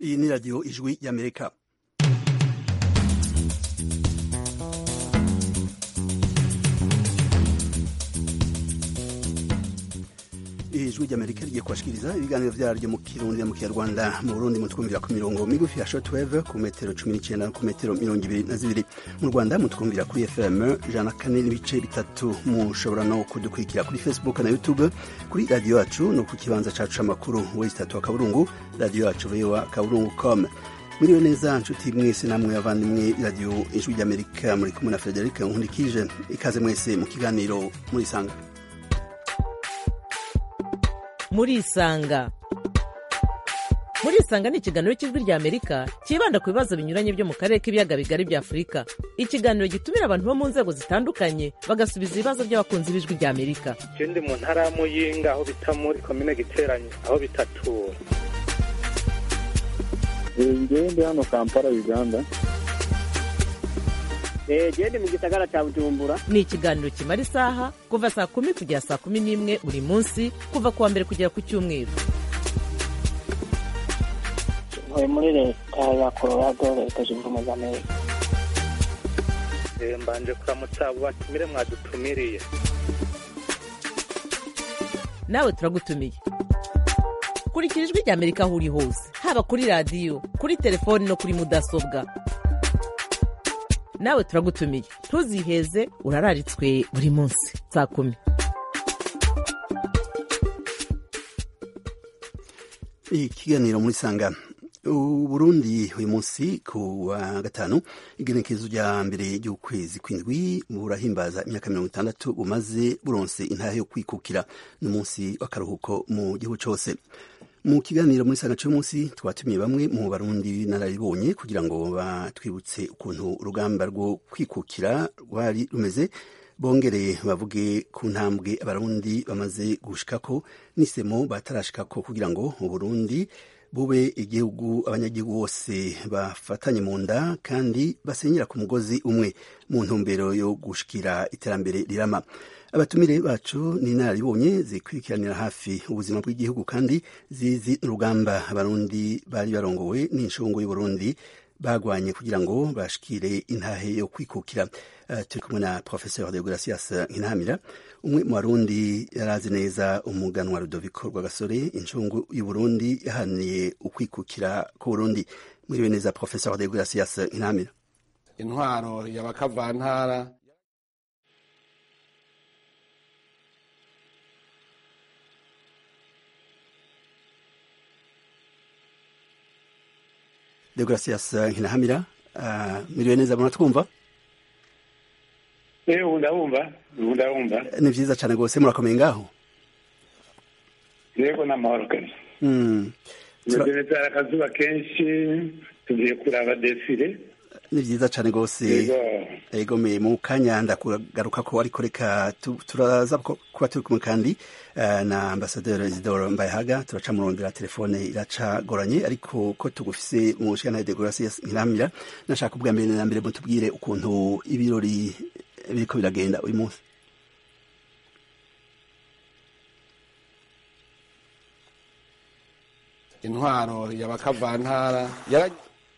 iyi ni radiyo ijwi y'amerika ijwi ry'amerika rigiye kubashikiriza ibiganiro vyaryo mu kirundi mu kinyarwanda mu burundi mutwumvira ku mirongo migufi ya shortwave ku metero cumi n'icenda no ku metero mirongo ibiri na zibiri mu rwanda mutwumvira kuri fm ijana na kane n'ibice bitatu mushobora no kudukurikira kuri facebook na youtube kuri radiyo yacu no ku kibanza cacu c'amakuru wesi tatu wa kaburungu radiyo yacu voa kaburungu com mwiriwe neza nshuti mwese namwe abavandimwe radiyo ijwi ry'amerika muri kumwe na frederic nkundikije ikaze mwese mu kiganiro murisanga murisanga murisanga ni ikiganiro cy'ijwi rya amerika cyibanda ku bibazo binyuranye byo mu karere k'ibiyaga bigari bya afurika ikiganiro gitumira abantu bo mu nzego zitandukanye bagasubiza ibibazo by'abakunzi b'ijwi rya amerika je ndi mu ntara ya muyinga aho bita muri komine giteranye aho bitatura ngewe ndi hano kampala uganda gende mu gisagara cya bujumbura ni ikiganiro kimara isaha kuva saa kumi kugera saa kumi n'imwe buri munsi kuva ku wa mbere kugera ku cyumweru ntuye muri leta ya colorado leta zunze ubumwe za amerika Eh, mbanje kuramutsa abo batumire mwadutumiriye nawe turagutumiye kurikira ijwi rya amerika aho uri hose haba kuri radiyo kuri telefoni no kuri mudasobwa nawe turagutumiye ntuziheze urararitswe buri munsi saa kumi ikiganiro muri sanga uburundi uyu munsi ku wa gatanu igenekerezo rya mbere ry'ukwezi kw'indwi burahimbaza imyaka mirongo itandatu bumaze buronse intahe yo kwikukira n'umunsi w'akaruhuko mu gihugu cyose mu kiganiro muri sanga cy'uyu munsi twatumiye bamwe mu barundi nararibonye kugira ngo batwibutse ukuntu urugamba rwo kwikukira rwari rumeze bongere bavuge ku ntambwe abarundi bamaze gushikako n'isemo batarashikako kugira ngo uburundi bube igihugu abanyagihugu bose bafatanye mu nda kandi basenyera ku mugozi umwe mu ntumbero yo gushikira iterambere rirama abatumire bacu ni inararibonye zikurikiranira hafi ubuzima bw'igihugu kandi zizi n'urugamba abarundi bari barongowe n'inshungu y'uburundi bagwanye kugira ngo bashikire intahe yo kwikukira uh, turi kumwe na professeur de gracias nkinamira umwe mu barundi yarazi neza umuganwa rudoviko rwagasore incungu y'uburundi yahaniye ukwikukira k'uburundi mwiriwe neza professeur de gracias nkinamira intwaro y'abakavantara de gracias nkinahamira uh, mwiriwe neza muratwumva Eh, ubu ndabumva ubu ndabumva ni vyiza cane rwose murakomeye ngaho yego n'amahoro kabisa mm. Tura- meze neza hari akazuba kenshi tugiye kuraba desire ni vyiza cane rwose yego ego me mu kanya ndakugaruka ko ariko reka tu- turaza ko- kuba turi kumwe kandi uh, na ambasaderi Isidore Mbayahaga turaca murondera telefone iracagoranye ariko ko tugufise mu nshingano de Gracias Nkiramira nashaka ubwa mbere na mbere mutubwire ukuntu ibirori biriko biragenda uyu munsi intwaro y'abakavantara yara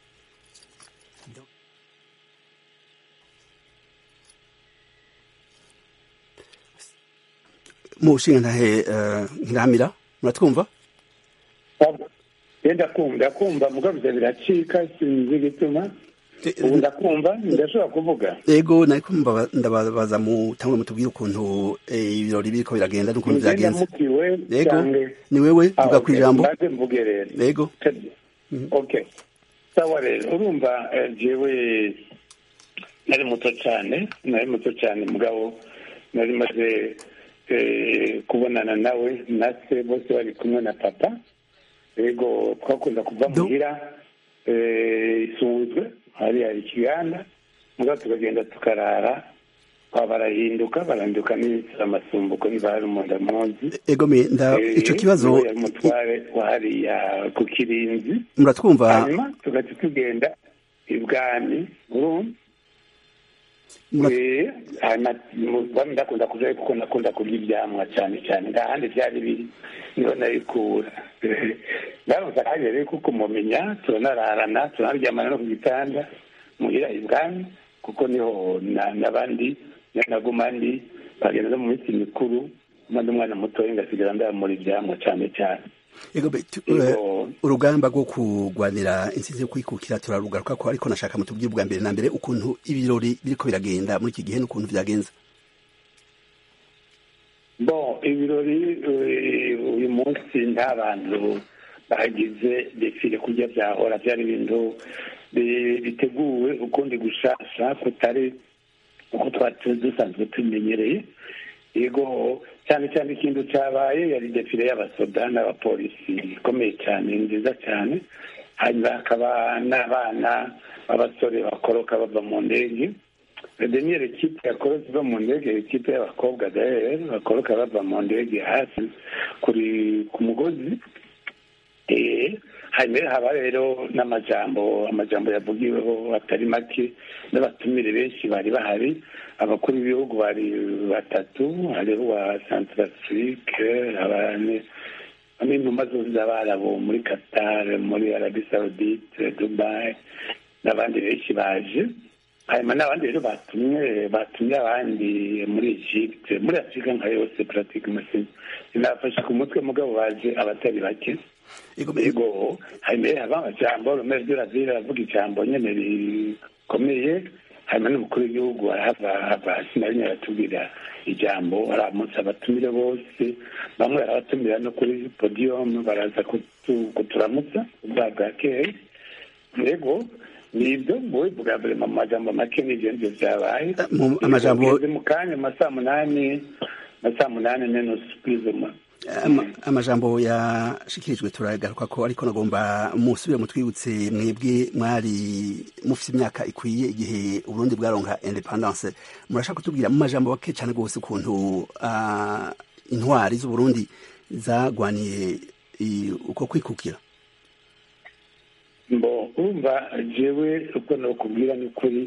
mu nshingantahe uh, Nkiramira muratwumva ye ndakumva ndakumva mugabo ivyo biracika sinzi igituma ubu ndakumva ndashobora kuvuga ego nariko mbaba- ndababaza mu tangwe mutubwire ukuntu eh, ibirori biriko biragenda n'ukuntu Nje vyagenze ndamukiwe Yego, canke ni wewe Ah, vuga okay. kw'ijambo maze mvuge rero ego okay sawa rero urumva eh, jewe nari muto cyane nari muto cyane mugabo nari maze eh, kubonana nawe na se bose bari kumwe na papa yego twakunda kuva Do- muhira eh, isunzwe hari hari ikiganda mugabo tukagenda tukarara kwa barahinduka barahinduka n'inzira amasumbuko ntibari umunda munsi ego me nda ico kibazo yari umutware wa hariya ku kirinzi muratwumva hanyuma tugaca tugenda ibwami urumva Mura- Eh, hanyuma mu- bamwe ndakunda kurya kuko nakunda kurya ibyamwa cyane cyane nta handi byari biri niho nabikura ndaramutse akanya rero kuko mumenya turanararana turanaryamana no ku gitanda muhira ibwami kuko niho na- n'abandi naguma ndi bagenda no mu minsi mikuru maze umwana mutoya ngasigara ndamura ibyamwa cyane cyane Ego be, tu- Ego. eh, urugamba rwo kurwanira intsinzi yo kwikukira turarugaruka ko ariko nashaka mutubwire bwa mbere na mbere ukuntu ibirori biriko biragenda muri iki gihe n'ukuntu vyagenze bon ibirori eh, uyu munsi nta bantu bagize defile kurya byahora byari ibintu bi- biteguwe ukundi gushasha kutari uko twari tu- dusanzwe tumenyereye yego cyane cyane ikintu cyabaye yari defile y'abasoda n'abapolisi ikomeye cyane nziza cyane hanyuma hakaba n'abana b'abasore bakoroka bava mu ndege deniere kipe yakorotse iva mu ndege ikipe y'abakobwa dahere bakoroka bava mu ndege hasi kuri ku mugozi Eh, hanyuma haba rero n'amajambo amajambo yavugiweho atari make n'abatumire benshi bari bahari abakuru b'ibihugu bari batatu hariho uwa centrafrique abane n'intumwa zose z'abarabu muri qatar muri arabi saudite dubai n'abandi benshi baje hanyuma n'abandi rero batumye batumye abandi muri egypte muri afurika nka yose pratique sinafashe ku mutwe mugabo baje abatari bake Ego be, yego hanyuma haba amajambo romero de la ville aravuga ijambo nyene rikomeye hanyuma n'umukuru w'igihugu arahava hava hasi na rimwe aratubwira ijambo aramutse abatumire bose bamwe arabatumira no kuri podium baraza kutu- kuturamutsa ubwa bwakeye yego nibyo wowe bwa mbere mu majambo make n'ivyo nivyo vyabaye mu- amajambo- Tugeze mu kanya mu masaa munani masaa munani menusu prizuma ama- amajambo yashikirijwe turagaruka ko ariko nagomba musubire mutwibutse mwebwe mwari mufise imyaka ikwiye igihe uburundi bwaronka independance murashaka kutubwira mu majambo bake cyane rwose ukuntu ah, intwari z'uburundi zagwaniye i- uko kwikukira mbo urumva jewe uko nokubwira ni ukuri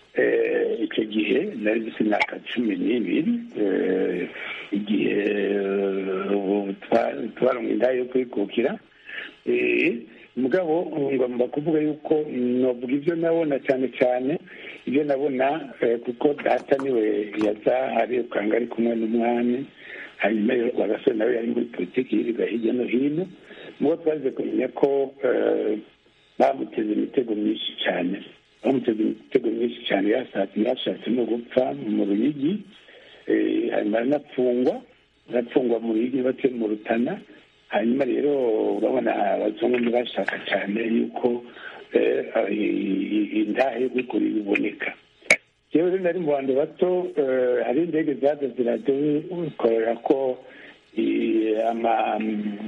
eh, icyo gihe nari mfite imyaka cumi n'ibiri eh, igihe eh, ubu twa- twaronka inda yo kwikukira Eh, mugabo ngomba kuvuga yuko novuga ibyo nabona cyane cyane ibyo nabona eh, kuko data niwe yaza arirukanga ari kumwe n'umwami hanyuma rero agasore nawe yari muri politiki yirirwa hirya no hino mubo twaje kumenya ko eh, bamuteze imitego myinshi cyane bamuteze imitego myinshi cyane yashatse yashatse no gupfa mu ruyigi eh, hanyuma aranapfungwa arapfungwa mu ruyigi batuye mu rutana hanyuma rero urabona abazungu ntibashaka cyane yuko eh, i- i- indahe yo kwikura iboneka yewe rero nari mu bantu bato eh, hari indege zaza ziradukorera ko i- ama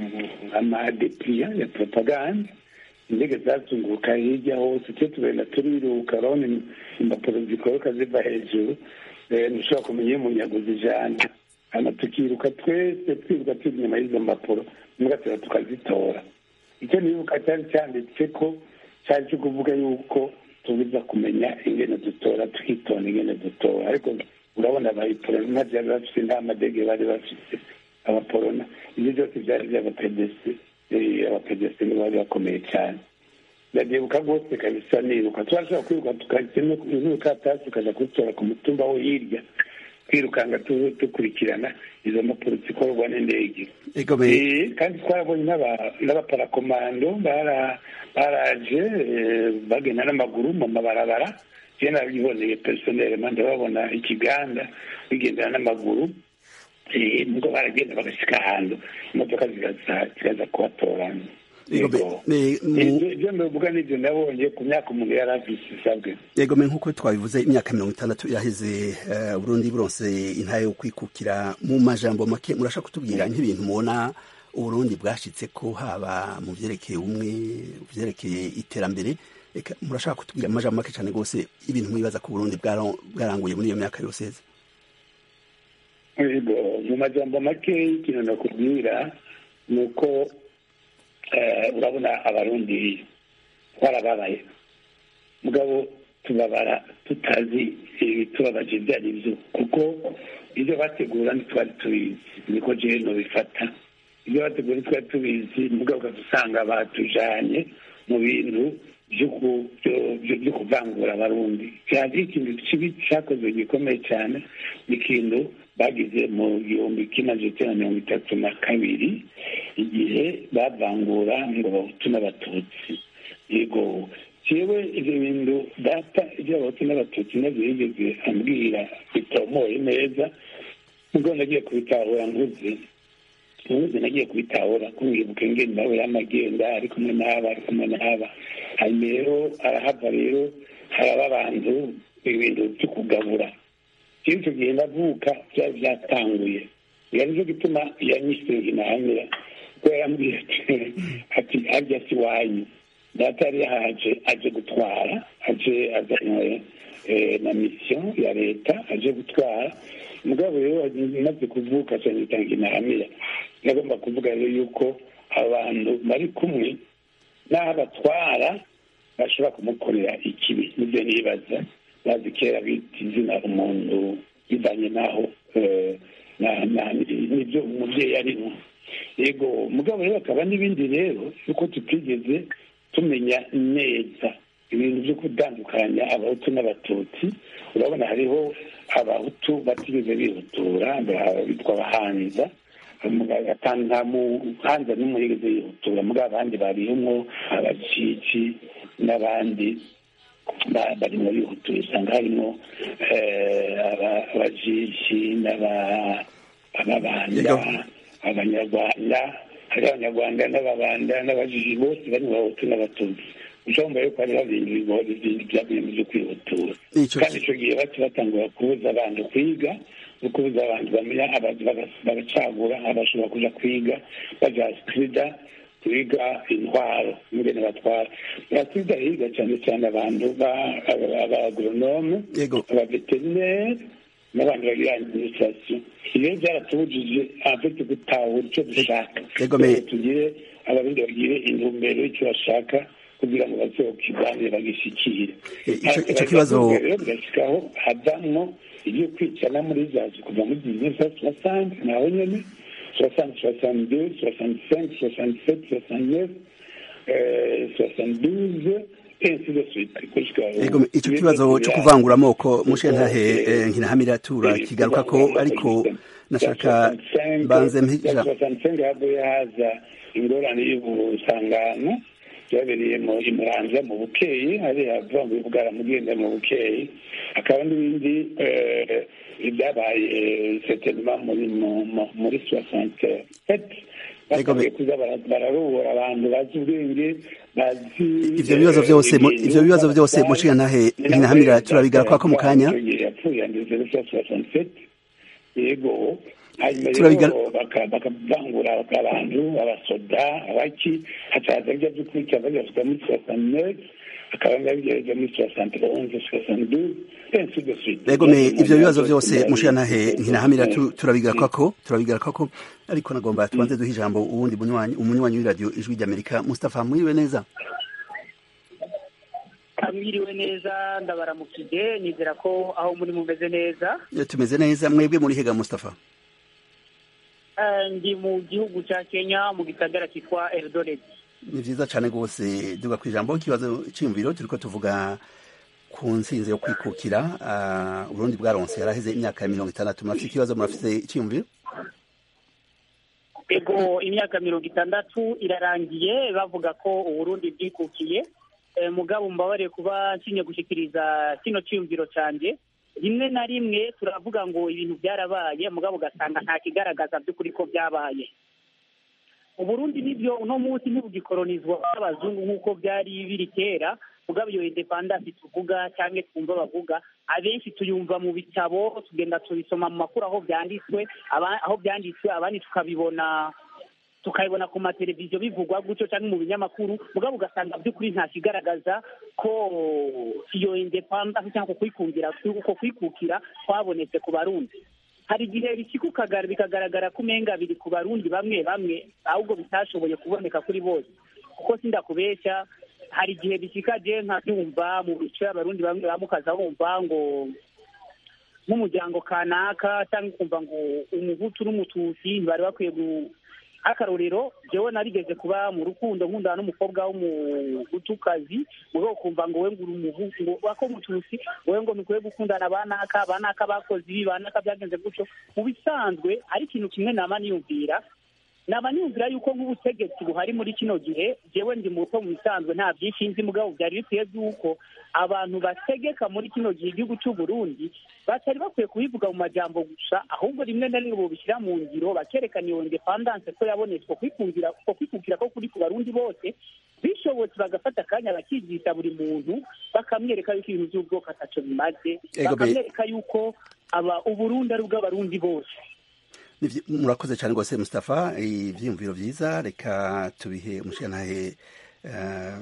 amadepliya ya propaganda indege zazunguruka hirya hose twe tugenda turiruka urabona im- impapuro zikoroka ziva hejuru eh, ntushobora kumenya iyo umunyaguzi ijana hano tukiruka twese twiruka turi inyuma y'izo mpapuro mugatera tukazitora icyo nibuka cyari cyanditse ko cyari cyo kuvuga yuko tubiza kumenya ingene dutora tukitonda ingene dutora ariko urabona abayiporona nta byari bafite nta madege bari bafite abaporona ibyo byose byari by'abapedesi abapedesi nibo bari bakomeye cyane ndabyibuka rwose kabisa niruka turashobora kwiruka tukajya n'urukatasi tukajya kurutora ku mutumba wo hirya twirukanga tu- dukurikirana izo mpapuro zikorwa n'indege ego be Eh, kandi twarabonye n'aba- n'abaparakomando bara- baraje eh, bagenda n'amaguru mu mabarabara je nabiboneye personel ndababona ikiganda bigendera n'amaguru eh, nubwo baragenda bagashika ahantu imodoka zigaza zigaza kubatorana Ego be- Yego. be- mu- Ibyo- ibyo ndavuga nibyo nabonye ku myaka umuntu yari afise isabwe yego me nk'uko twabivuze imyaka mirongo itandatu iraheze eh, burundi buronse intara yo kwikukira mu majambo make murashaka kutubwira nk'ibintu mubona uburundi bwashitse ko haba mu vyerekeye ubumwe mu vyerekeye iterambere Eka, murashaka kutubwira mu majambo make cyane rwose ibintu mwibaza ko uburundi bwaro- bwaranguye muri iyo myaka yose heze Yego, mu majambo make ikintu nakubwira ni uko eh, urabona abarundi twarababaye mugabo tubabara tutazi ibitubabaje ibyo ari byo kuko ibyo bategura ntitwari tubizi niko jewe nobifata ibyo bategura ntitwari tubizi mugabo ugasanga batujanye mu bintu byo kuvangura abarundi cyaje ikintu kibi cyakozwe gikomeye cyane ni ikintu bagize mu gihumbi kimwe na mirongo itatu na kabiri igihe bavangura ngo bahutu n'abatutsi yego jewe ibyo bintu data iby'abahutu n'abatutsi nabyo yigeze ambwira bitomoye neza nubwo nagiye kubitahura nkuze nkuze nagiye kubitahura kumwibuka ingene nawe yamagenda ari kumwe n'aba ari kumwe n'aba hanyuma rero arahava rero haraba abantu ibintu byo kugabura iyo icyo gihe ndavuka byari byatanguye yari cyo gituma yanyise inahamira kuko yarambwiye ati arya si wanyu data yari yahaje aje gutwara aje azanywe na misiyo ya leta aje gutwara mugabo rero imaze kuvuka cyane itanga inahamira nagomba kuvuga rero yuko abantu bari kumwe n'aho batwara bashobora kumukorera ikibi nibyo nibaza bazi kera bita izina umuntu bivanye n'aho nibyo umubyeyi arimo yego mugabo rero hakaba n'ibindi rero yuko tutigeze tumenya neza ibintu byo gutandukanya abahutu n'abatutsi urabona hariho abahutu batigeze bihutura bitwa abahanza nta muhanza n'umwe yigeze yihutura muri abandi barimo abacici n'abandi barimo bihutura usanga harimo abajishi n'ababanda abanyarwanda hari abanyarwanda n'ababanda n'abajiji bose bari mu bahutu n'abatutsi ushobora yuko hariho ibintu bya bintu byo kwihutura kandi icyo gihe bati batangura kubuza abantu kwiga no kubuza abantu bamenya bagacagura abashobora kuja kwiga baja sida kwiga intwaro ingene batwara basida higa cyane cyane abantu b'abagoronome abaveterineri n'abantu bagira administration ibyo byaratubujije afite gutahura icyo dushaka tugire abarundi bagire intumbero y'icyo bashaka kugira ngo bazokiganire bagishyikire icyo kibazo rero bigashyikaho havamwo ibyo kwicana muri zazi kuva muri bizinesi soixante naho nyene soixante soixante deux soixante cinq soixante sept soixante neuf soixante douze icyo kibazo cyo kuvangura amoko mushentahe nkinahamira turakigaruka ko ariko nashaka mbanze mpija havuye haza ingorane y'ubusangano byabereye mu imuranza mu bukeyi hariya vangura bwaramugenda mu bukeyi hakaba n'ibindi byabaye setenema muri muri soixante sept batangiye kuza bararubura abantu bazi ubwenge bazi ivyo bibazo vyose ivyo bibazo vyose mushigantahe nkinahamira turabigaruka ko mu kanya yapfuye andeze soixante sept yego hanyuma rero bakavangura abantu abasoda abaki hacaza bya byo kwica bagasuka muri soixante neuf akaba ngabigereza muri soixante onze soixante douze ainsi de suite rego me ivyo bibazo vyose mushigantahe nkinahamira turabigaruka ko turabigaruka ko ariko nagomba tubanze duha ijambo uwundi munywanyi umunywanyi w'iradiyo ijwi ry'amerika mustafa mwiriwe neza mwiriwe neza ndabaramukije nizera ko aho muri mumeze neza tumeze neza mwebwe muri hega mustafa ndi mu gihugu cya kenya mu gisagara cyitwa eldoret ni vyiza cane rwose duga ku ijambo ikibazo c'iyumviro turiko tuvuga ku ntsinzi yo kwikukira uh, uburundi bwaronse yaraheze imyaka mirongo itandatu murafise ikibazo murafise iciyumviro ego imyaka mirongo itandatu irarangiye bavuga ko uburundi bwikukiye e, mugabo mbabariye kuba nsinye gushikiriza kino ciyumviro canje rimwe na rimwe turavuga ngo ibintu byarabaye mugabo ugasanga nta kigaragaza by'ukuri ko byabaye uburundi nibyo uno munsi ntibugikolonizwa n'abazungu nk'uko byari biri kera mugabo iyo independance tuvuga cyangwa twumva bavuga abenshi tuyumva mu bitabo tugenda tubisoma mu makuru aho byanditswe aho byanditswe abandi tukabibona tukabibona ku mateleviziyo bivugwa gutyo cyangwa mu binyamakuru mugabo ugasanga by'ukuri nta kigaragaza ko iyo independence cyangwa kwikundira uko kwikukira kwabonetse ku barundi hari igihe bikikukagara bikagaragara ko umenga biri ku barundi bamwe bamwe ahubwo bitashoboye kuboneka kuri bose kuko sindakubeshya hari igihe bishikaje nkabyumva mu bice abarundi bamwe bamukaza bumva ngo nk'umuryango kanaka cyangwa ukumva ngo umuhutu n'umututsi bari bakwiye gu akarorero jewe narigeze kuba mu rukundo nkundana n'umukobwa w'umuhutukazi mugabo kumva ngo we ngo uri umuhutu ngo wako mututsi wowe ngo nukwiye gukundana banaka banaka bakoze ibi banaka byagenze gutyo mu bisanzwe ari ikintu kimwe nama niyumvira naba niyumvira yuko nk'ubutegetsi buhari muri kino gihe jewe ndi muto mu bisanzwe nta byinshi nzi mugabo byari bikwiye by'uko abantu bategeka muri kino gihe igihugu cy'u Burundi batari bakwiye kubivuga mu majambo gusa ahubwo rimwe na rimwe bobishyira mu ngiro bakerekana iyo independance ko yabonetse ko kwikundira ko kwikukira ko kuri ku barundi bose bishobotse bagafata akanya bakigisha buri muntu bakamwereka yuko ibintu by'ubwoko ataco bimaze Ego be- bakamwereka yuko aba uburundi ari ubw'abarundi bose Nivyo- murakoze cyane rwose Mustafa ivyiyumviro vyiza reka tubihe umushirantahe eh,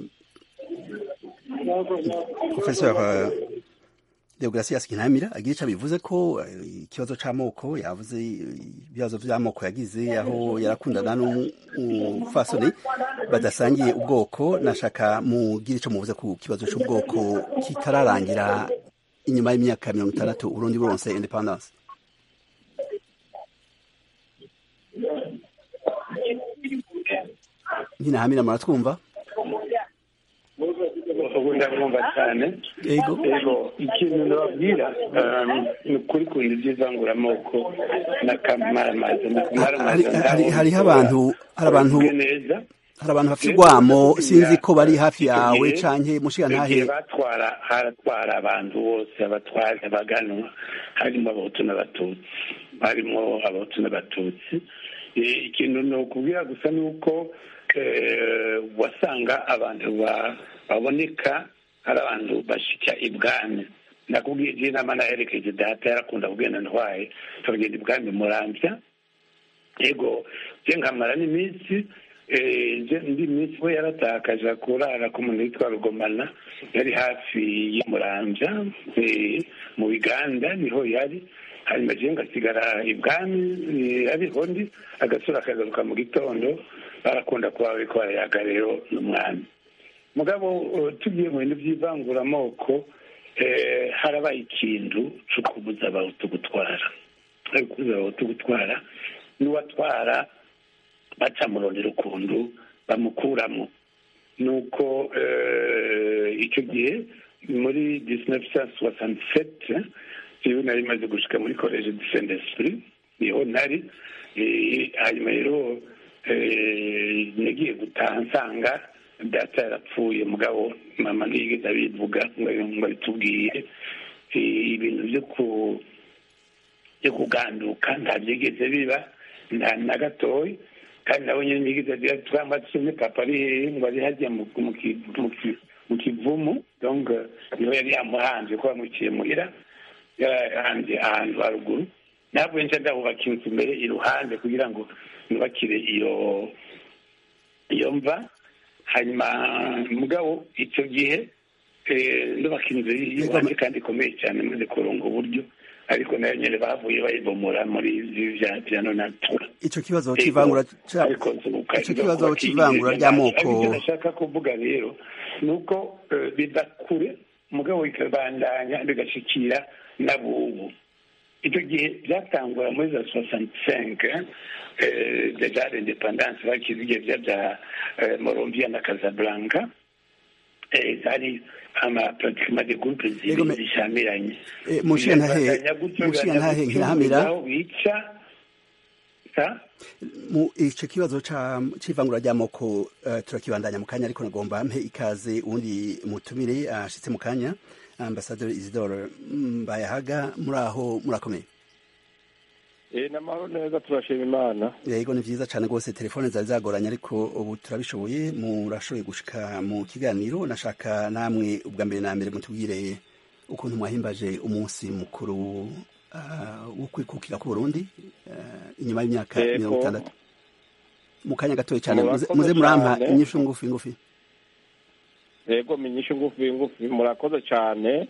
Professor eh, Deogratias Kinamira agira ico bivuze ko eh, ikibazo c'amoko yavuze eh, ibibazo vy'amoko yagize aho yarakundana n'umufasoni badasangiye ubwoko nashaka mugira ico muvuze ku kibazo c'ubwoko kitararangira inyuma y'imyaka mirongo itandatu Urundi buronse independence nkinahamira muratwumva ubu ndabumva cyane Yego. yego ikintu nababwira um, ni ukuri kunda iby'ivanguramoko n'akamaramaza hari hari- hariho abantu hari abantu neza hari abantu bafite urwamo sinzi ko bari hafi Icyo yawe gihe- canke icyo mushigantahe gihe batwara haratwara abantu bose abatwara abaganwa harimo abahutu n'abatutsi harimo abahutu n'abatutsi Eh, ikintu ni ukubwira gusa ni uko eh, wasanga abantu ba- baboneka ari abantu bashika ibwami nakubwiye igihe inama naherekeje data yarakunda kugenda ntwaye tukagenda ibwami muramvya yego je nkamara n'iminsi eh, je ndi minsi we yaratakaje kurara ku muntu witwa rugomana yari hafi y'umuramvya eh, mu biganda niho yari hanyuma je ngasigara ibwami eh, ariho ndi agasura akagaruka mu gitondo barakunda kuba bariko barayaga rero n'umwami mugabo eh, tugiye mu bintu by'ivanguramoko eh, harabaye ikintu co kubuza abahutu gutwara ari kubuza abahutu gutwara n'uwatwara baca murondera ukuntu bamukuramo nuko eh, icyo gihe muri disinefu soixante jewe nari maze gushika muri college du saint esprit niho nari Eh, hanyuma rero eh, nagiye gutaha nsanga data yarapfuye mugabo mama ntiyigeze abivuga ngo ngo abitubwiye Eh, ibintu byo ku byo kuganduka nta byigeze biba nta na gatoya kandi nabo nyine ntiyigeze agira twamba tusomye papa ari hehe ngo ari hajya mu mu ki- mu ki- mu kivumu donc niho yari yamuhanze ko bamuciye muhira yarahanze ahantu haruguru ntabwo nca ndahubaka inzu mbere iruhande kugira ngo nubakire iyo iyo mva hanyuma mugabo icyo gihe eh, ndubaka inzu y'iwanjye kandi ikomeye cyane maze kuronga uburyo ariko nayo nyine bavuye bayibomora muri ibi bya bya nonatura ico kibazo c'ivangura ca- ariko nzubuka ico kibazo c'ivangura ry'amoko icyo nashaka kuvuga rero ni uko eh, biva kure mugabo bikabandanya bigashikira n'abubu icyo gihe byatangura muri za soixante cinq deja l'independance bakize igihe bya bya eh, Morovia na Casablanca eh, zari ama pratiquement des groupes Yego, me- zibiri zishamiranye Eh, mushigantahe Bibandanya gutyo, mushigantahe bibandanya nkirahamira gutyo, aho bica sa mu ico kibazo ca c'ivangura ry'amoko eh, turakibandanya mu kanya ariko nagomba mpe ikaze uwundi mutumire ashitse mu kanya ambasaderi Isidore Mbayahaga muri aho murakomeye Eh, n'amahoro neza turashima imana yego ni vyiza cane rwose telefone zari zagoranye ariko ubu turabishoboye murashoboye gushika mu kiganiro nashaka namwe ubwa mbere na mbere mutubwire ukuntu mwahimbaje umunsi mukuru ah, wo kwikukira ku Burundi ah, inyuma y'imyaka Yego. mirongo itandatu mu kanya gatoya cane Murakoze muze- muze murampa cane. inyishu ngufi ngufi yego menyesha ngufi ngufi murakoze cyane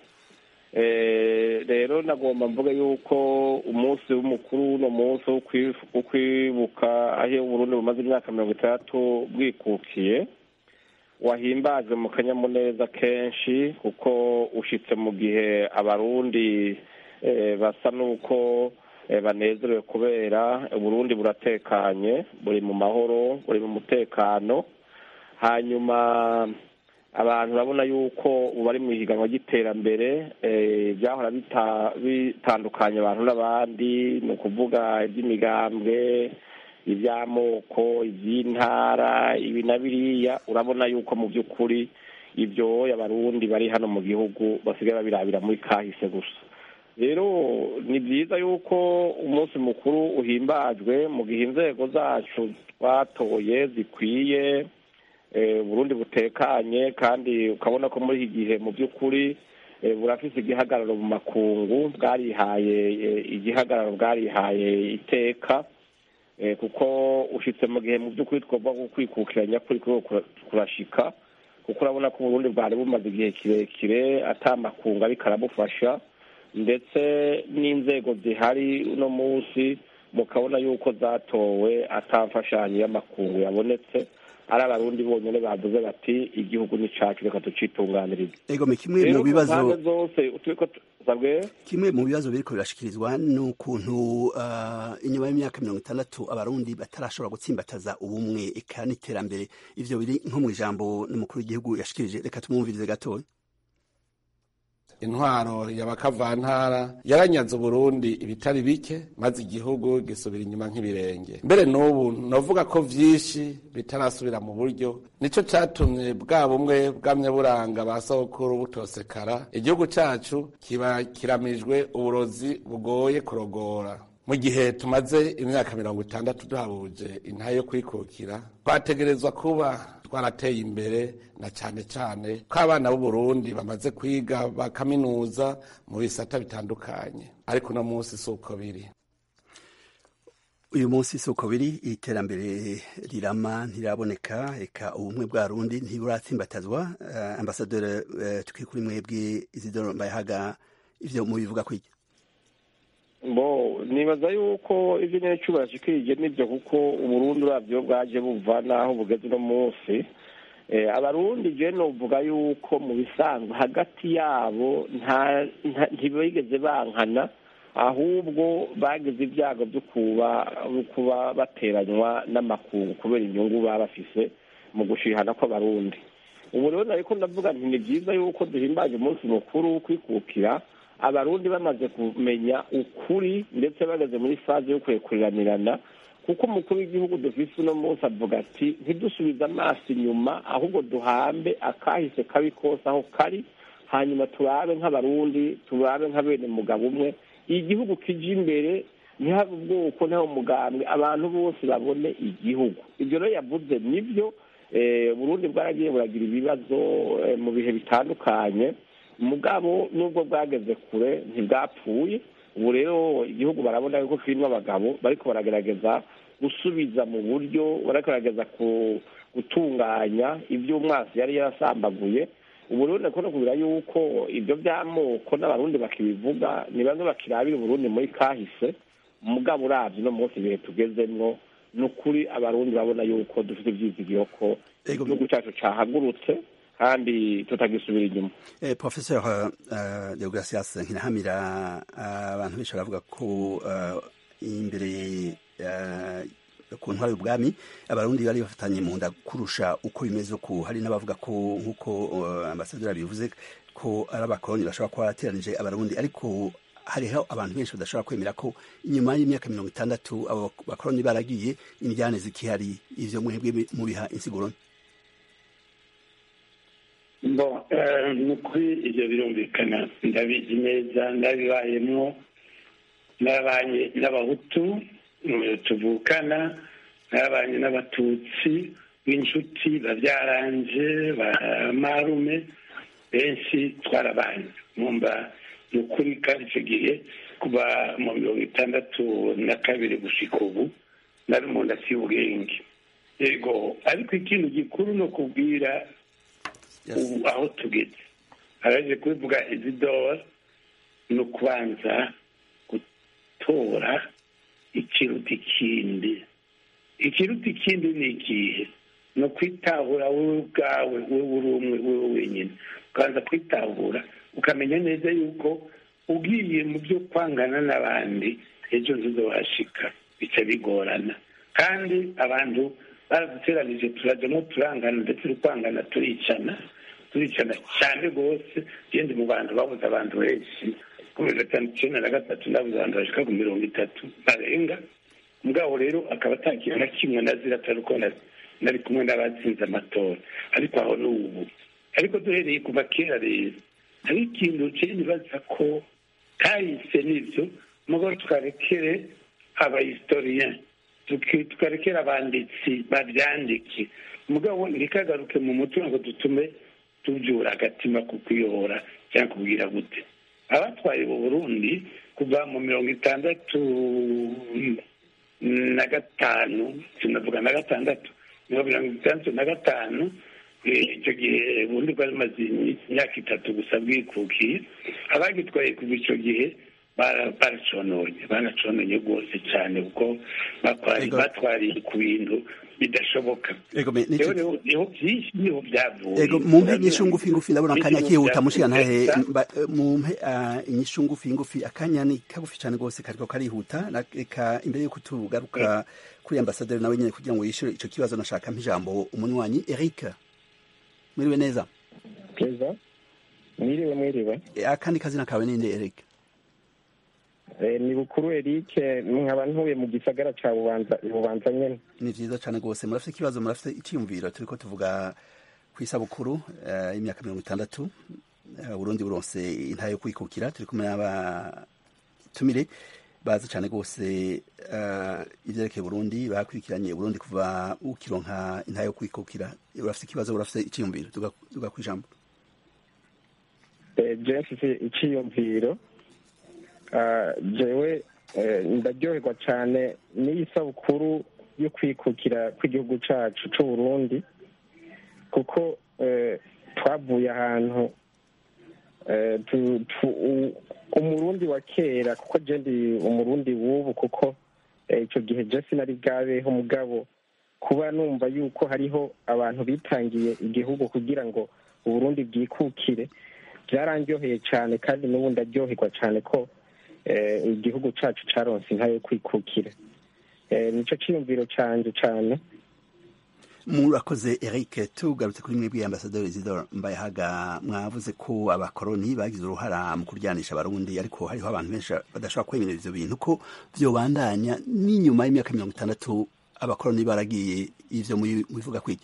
Eh, rero nagomba mvuga yuko umunsi w'umukuru uno munsi wo kwi- wo kwibuka aho uburundi bumaze imyaka mirongo itandatu bwikukiye wahimbajwe mu kanyamuneza kenshi kuko ushitse mu gihe abarundi basa n'uko banezerewe kubera uburundi buratekanye buri mu mahoro buri mu mutekano hanyuma abantu urabona yuko ubu bari mu ihiganwa ry'iterambere byahora bitandukanya abantu n'abandi ni ukuvuga iby'imigambwe iby'amoko iby'intara ibi na biriya urabona yuko mu by'ukuri ibyo abarundi bari hano mu gihugu basigaye babirabira muri kahise gusa rero ni byiza yuko umunsi mukuru uhimbajwe mu gihe inzego zacu twatoye zikwiye burundi butekanye kandi ukabona ko muri iki gihe mu by'ukuri burafise igihagararo mu makungu bwarihaye igihagararo bwarihaye iteka kuko ushyitse mu gihe mu by'ukuri twagomba kwikukiranya kuri kurashika kuko urabona ko uburundi bwari bumaze igihe kirekire atamakungu ariko arabufasha ndetse n'inzego zihari uno munsi mukabona yuko zatowe atamfashanyo y'amakungu yabonetse ari abarundi bonyine bavuze bati igihugu ni cacu reka tucitunganirize ego kimwe mu bibazo zose kimwe mu bibazo biriko birashikirizwa ni ukuntu uh, inyuma y'imyaka mirongo itandatu abarundi batarashobora gutsimbataza ubumwe eka n'iterambere ivyo biri nko mu ijambo n'umukuru w'igihugu yashikirije reka tumwumvirize gatoya intwaro y'abakavantara yaranyaze uburundi ibitari bike maze igihugu gisubira inyuma nk'ibirenge mbere n'ubu novuga ko vyinshi bitarasubira mu buryo nico catumye bwa bumwe bwamye buranga ba sokuru butosekara igihugu cacu kiba kiramijwe uburozi bugoye kurogora mu gihe tumaze imyaka mirongo itandatu duhabuje intahe yo kwikukira twategerezwa kuba twarateye imbere na cyane cyane ko abana b'uburundi bamaze kwiga bakaminuza mu bisata bitandukanye ariko uno munsi si uko biri uyu munsi si uko biri iterambere rirama ntiraboneka reka ubumwe bwa rundi ntiburatsimbatazwa uh, ambasaderi uh, tukiri kuri mwebwe izidoro mbayahaga ivyo mubivuga kwiki bo nibaza yuko ibyo nyine cyubahiro kikirije nibyo kuko uburundi urabyo bwaje buva n'aho bugeze uno munsi abarundi je novuga yuko mu bisanzwe hagati yabo ntibigeze bankana ahubwo bagize ibyago byo kuba bateranywa n'amakungu kubera inyungu baba bafise mu gushihana kw'abarundi ubu rero nariko ndavuga nti ni byiza yuko duhimbaje umunsi mukuru wo kwikukira abarundi bamaze kumenya ukuri ndetse bageze muri faze yo kwekuriranirana kuko umukuru w'igihugu dufise uno munsi avuga ati ntidusubize amaso inyuma ahubwo duhambe akahise kabi kose aho kari hanyuma turabe nk'abarundi turabe nka bene mugabo umwe igihugu kije imbere ntihabe ubwoko ntabe umugambwe abantu bose babone igihugu ibyo rero yavuze nibyo burundi bwaragiye buragira ibibazo mu bihe bitandukanye mugabo nubwo bwageze kure ntibwapfuye ubu rero igihugu barabona yuko kirimo abagabo bariko baragerageza gusubiza mu buryo baragerageza gutunganya ibyo umwasi yari yarasambaguye ubu rero ndakunda kubira yuko ibyo by'amoko n'abarundi bakibivuga ni bamwe bakirabira uburundi muri kahise mugabo uravye no munsi ibihe tugezemwo ni ukuri abarundi babona yuko dufite ivyizigiro ko igihugu cacu cahagurutse kandi tutagisubira inyuma eh, professeur uh, deogratias nkinahamira abantu uh, benshi baravuga ko uh, imbere uh, ku ntwari y'ubwami abarundi bari bafatanye mu nda kurusha uko bimeze ku hari n'abavuga ko nk'uko uh, ambasaderi bivuze ko ari abakoloni bashobora kuba barateranije abarundi ariko hariho abantu benshi badashobora kwemera ko inyuma y'imyaka mirongo itandatu abo bakoloni baragiye indyane zikihari ivyo mwebwe mubiha insiguro bo ni ukuri ibyo birumvikana ndabizi neza ndabibayemwo n'abanye n'abahutu tuvukana n'abanye n'abatutsi b'inshuti babyaranje ba marume benshi twarabanye mwumva ni ukuri kandi icyo gihe kuba mu mirongo itandatu na kabiri gushika ubu nari umuntu aciye ubwenge yego ariko ikintu gikuru ni ukubwira ubu aho tugeze araje kubivuga izidora ni ukubanza gutora ikiruta ikindi ikiruta ikindi ni ikihe ni ukwitahura wowe ubwawe wowe uri umwe wowe wenyine ukabanza kwitahura ukamenya neza yuko ugiye mu byo kwangana n'abandi ejo ntuzobashika bica bigorana kandi abantu baraduteranije turajyamo turangana ndetse tukwangana turicana turicana cyane rwose genda mu bantu babuze abantu benshi kuri gatanu icyenda na gatatu ndabuze abantu bashika ku mirongo itatu barenga mugabo rero akaba atakintu na kimwe nazira atari uko nari kumwe n'abatsinze amatora ariko aho ni ubu ariko duhereye kuva kera rero hari ikintu cye nibaza ko kahise n'ibyo mugabo tukarekere abahistoriyen tukarekera abanditsi babyandike mugabo ntikagaruke mu mutima ngo dutume tubyura agatima ku kuyobora cyangwa kubwira gute abatwaye mu burundi kuva mu mirongo itandatu na gatanu sinavuga na gatandatu mirongo itandatu na gatanu icyo gihe ubundi bwari bumaze imyaka itatu gusa bwikukiye abagitwaye kuva icyo gihe baracononye baracononye rwose cyane kuko batwariye ku bintu bidashoboka niho byinshi niho byavuye mumpe inyishu ngufi ngufi ndabona akanya kihuta mushiga ntahe mumpe inyishu ngufi ngufi akanya ni kagufi cyane rwose kariko karihuta reka imbere yuko tugaruka kuri ambasaderi nawe nyine kugira ngo yishyure icyo kibazo nashaka ijambo umunywanyi eric mwiriwe neza keza mwiriwe mwiriwe akandi kazina kawe ninde eric ni bukuru eric nkaba ntuye mu gisagara cya bubanza nyine ni byiza cyane rwose murafite ikibazo murafite icyiyumviro turi ko tuvuga ku isabukuru y'imyaka mirongo itandatu burundi buronse intayo yo kwikukira turi kumwe n'abatumire bazi cyane rwose ibyerekeye burundi bakurikiranye burundi kuva ukironka intayo yo kwikukira urafite ikibazo urafite icyiyumviro tuga ku ijambo jewe mfite icyiyumviro jewe ndaryoherwa cyane n'iyi sabukuru yo kwikukira kw'igihugu cyacu cy'u Burundi kuko twavuye ahantu umurundi wa kera kuko ndi umurundi w'ubu kuko icyo gihe jesi nari bwabeho mugabo kuba numva yuko hariho abantu bitangiye igihugu kugira ngo uburundi bwikukire byarandyoheye cyane kandi n'ubu ndaryoherwa cyane ko igihugu cyacu cyaronse inka yo kwikukira nicyo cyiyumviro cyanjye cyane murakoze eric tugarutse kuri mwebwe ambasaderi isidore mbayahaga mwavuze ko abakoroni bagize uruhara mu kuryanisha abarundi ariko hariho abantu benshi badashobora kwemera ivyo bintu ko vyobandanya n'inyuma y'imyaka mirongo itandatu abakoroni baragiye ivyo mubivuga kwiki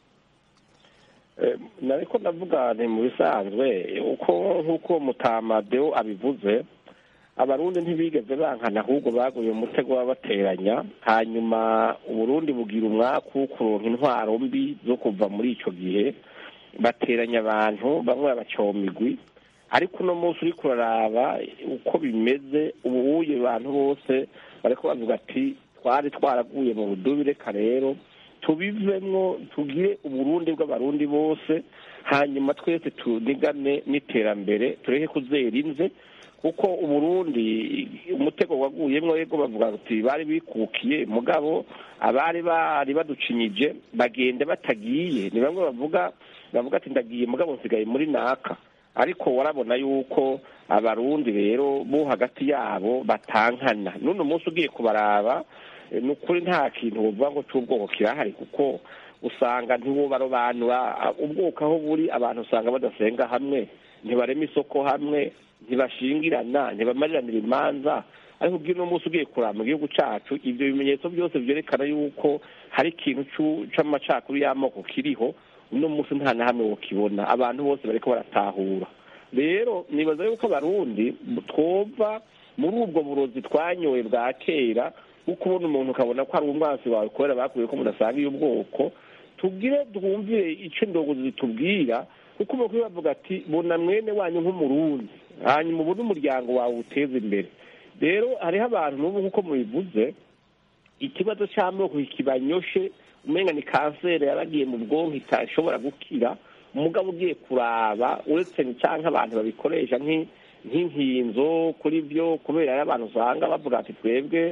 nariko ndavuga ni mu bisanzwe uko nk'uko mutamadeo abivuze abarundi ntibigeze bankana ahubwo baguye mu mutego babateranya hanyuma uburundi bugira umwaku wo kuronka intwaro mbi zo kuva muri icyo gihe bateranya abantu bamwe babacomigwi ariko uno munsi uri kuraraba uko bimeze ubuye abantu bose bariko bavuga ati twari twaraguye mu budubi reka rero tubivemwo tugire uburundi bw'abarundi bose hanyuma twese tunigane n'iterambere tureke kuzera inze kuko uburundi umutego waguyemwo yego bavuga ati bari bikukiye mugabo abari bari baducinyije bagenda batagiye ni bamwe bavuga bavuga ati ndagiye mugabo nsigaye muri naka ariko warabona yuko abarundi rero bo hagati yabo batankana n'uno munsi ugiye kubaraba ni ukuri nta kintu buvuga ngo cy'ubwoko kirahari kuko usanga ntibubarobanura ubwoko aho buri abantu usanga badasenga hamwe ntibarema isoko hamwe ntibashingirana ntibamariranira imanza ariko ubwo uno munsi ugiye kuraba mu gihugu cyacu ibyo bimenyetso byose byerekana yuko hari ikintu c'amacakuru y'amoko kiriho uno munsi nta na hamwe wokibona abantu bose bariko baratahura rero nibaza yuko abarundi twova muri ubwo burozi twanyoye bwa kera bwo kubona umuntu ukabona ko ari umwansi wawe kubera bakuye ko mudasanga iyo ubwoko tubwire twumvire icyo indogozi zitubwira kuko umukuru bavuga ati bona mwene wanyu nk'umurundi hanyuma ubone umuryango wawe uteza imbere rero hariho abantu n'ubu nk'uko mubivuze ikibazo cy'amoko kibanyoshe umenga ni kanseri yaragiye mu bwonko itashobora gukira umugabo ugiye kuraba uretse cyangwa abantu babikoresha nk'inkinzo kuri byo kubera abantu usanga bavuga ati twebwe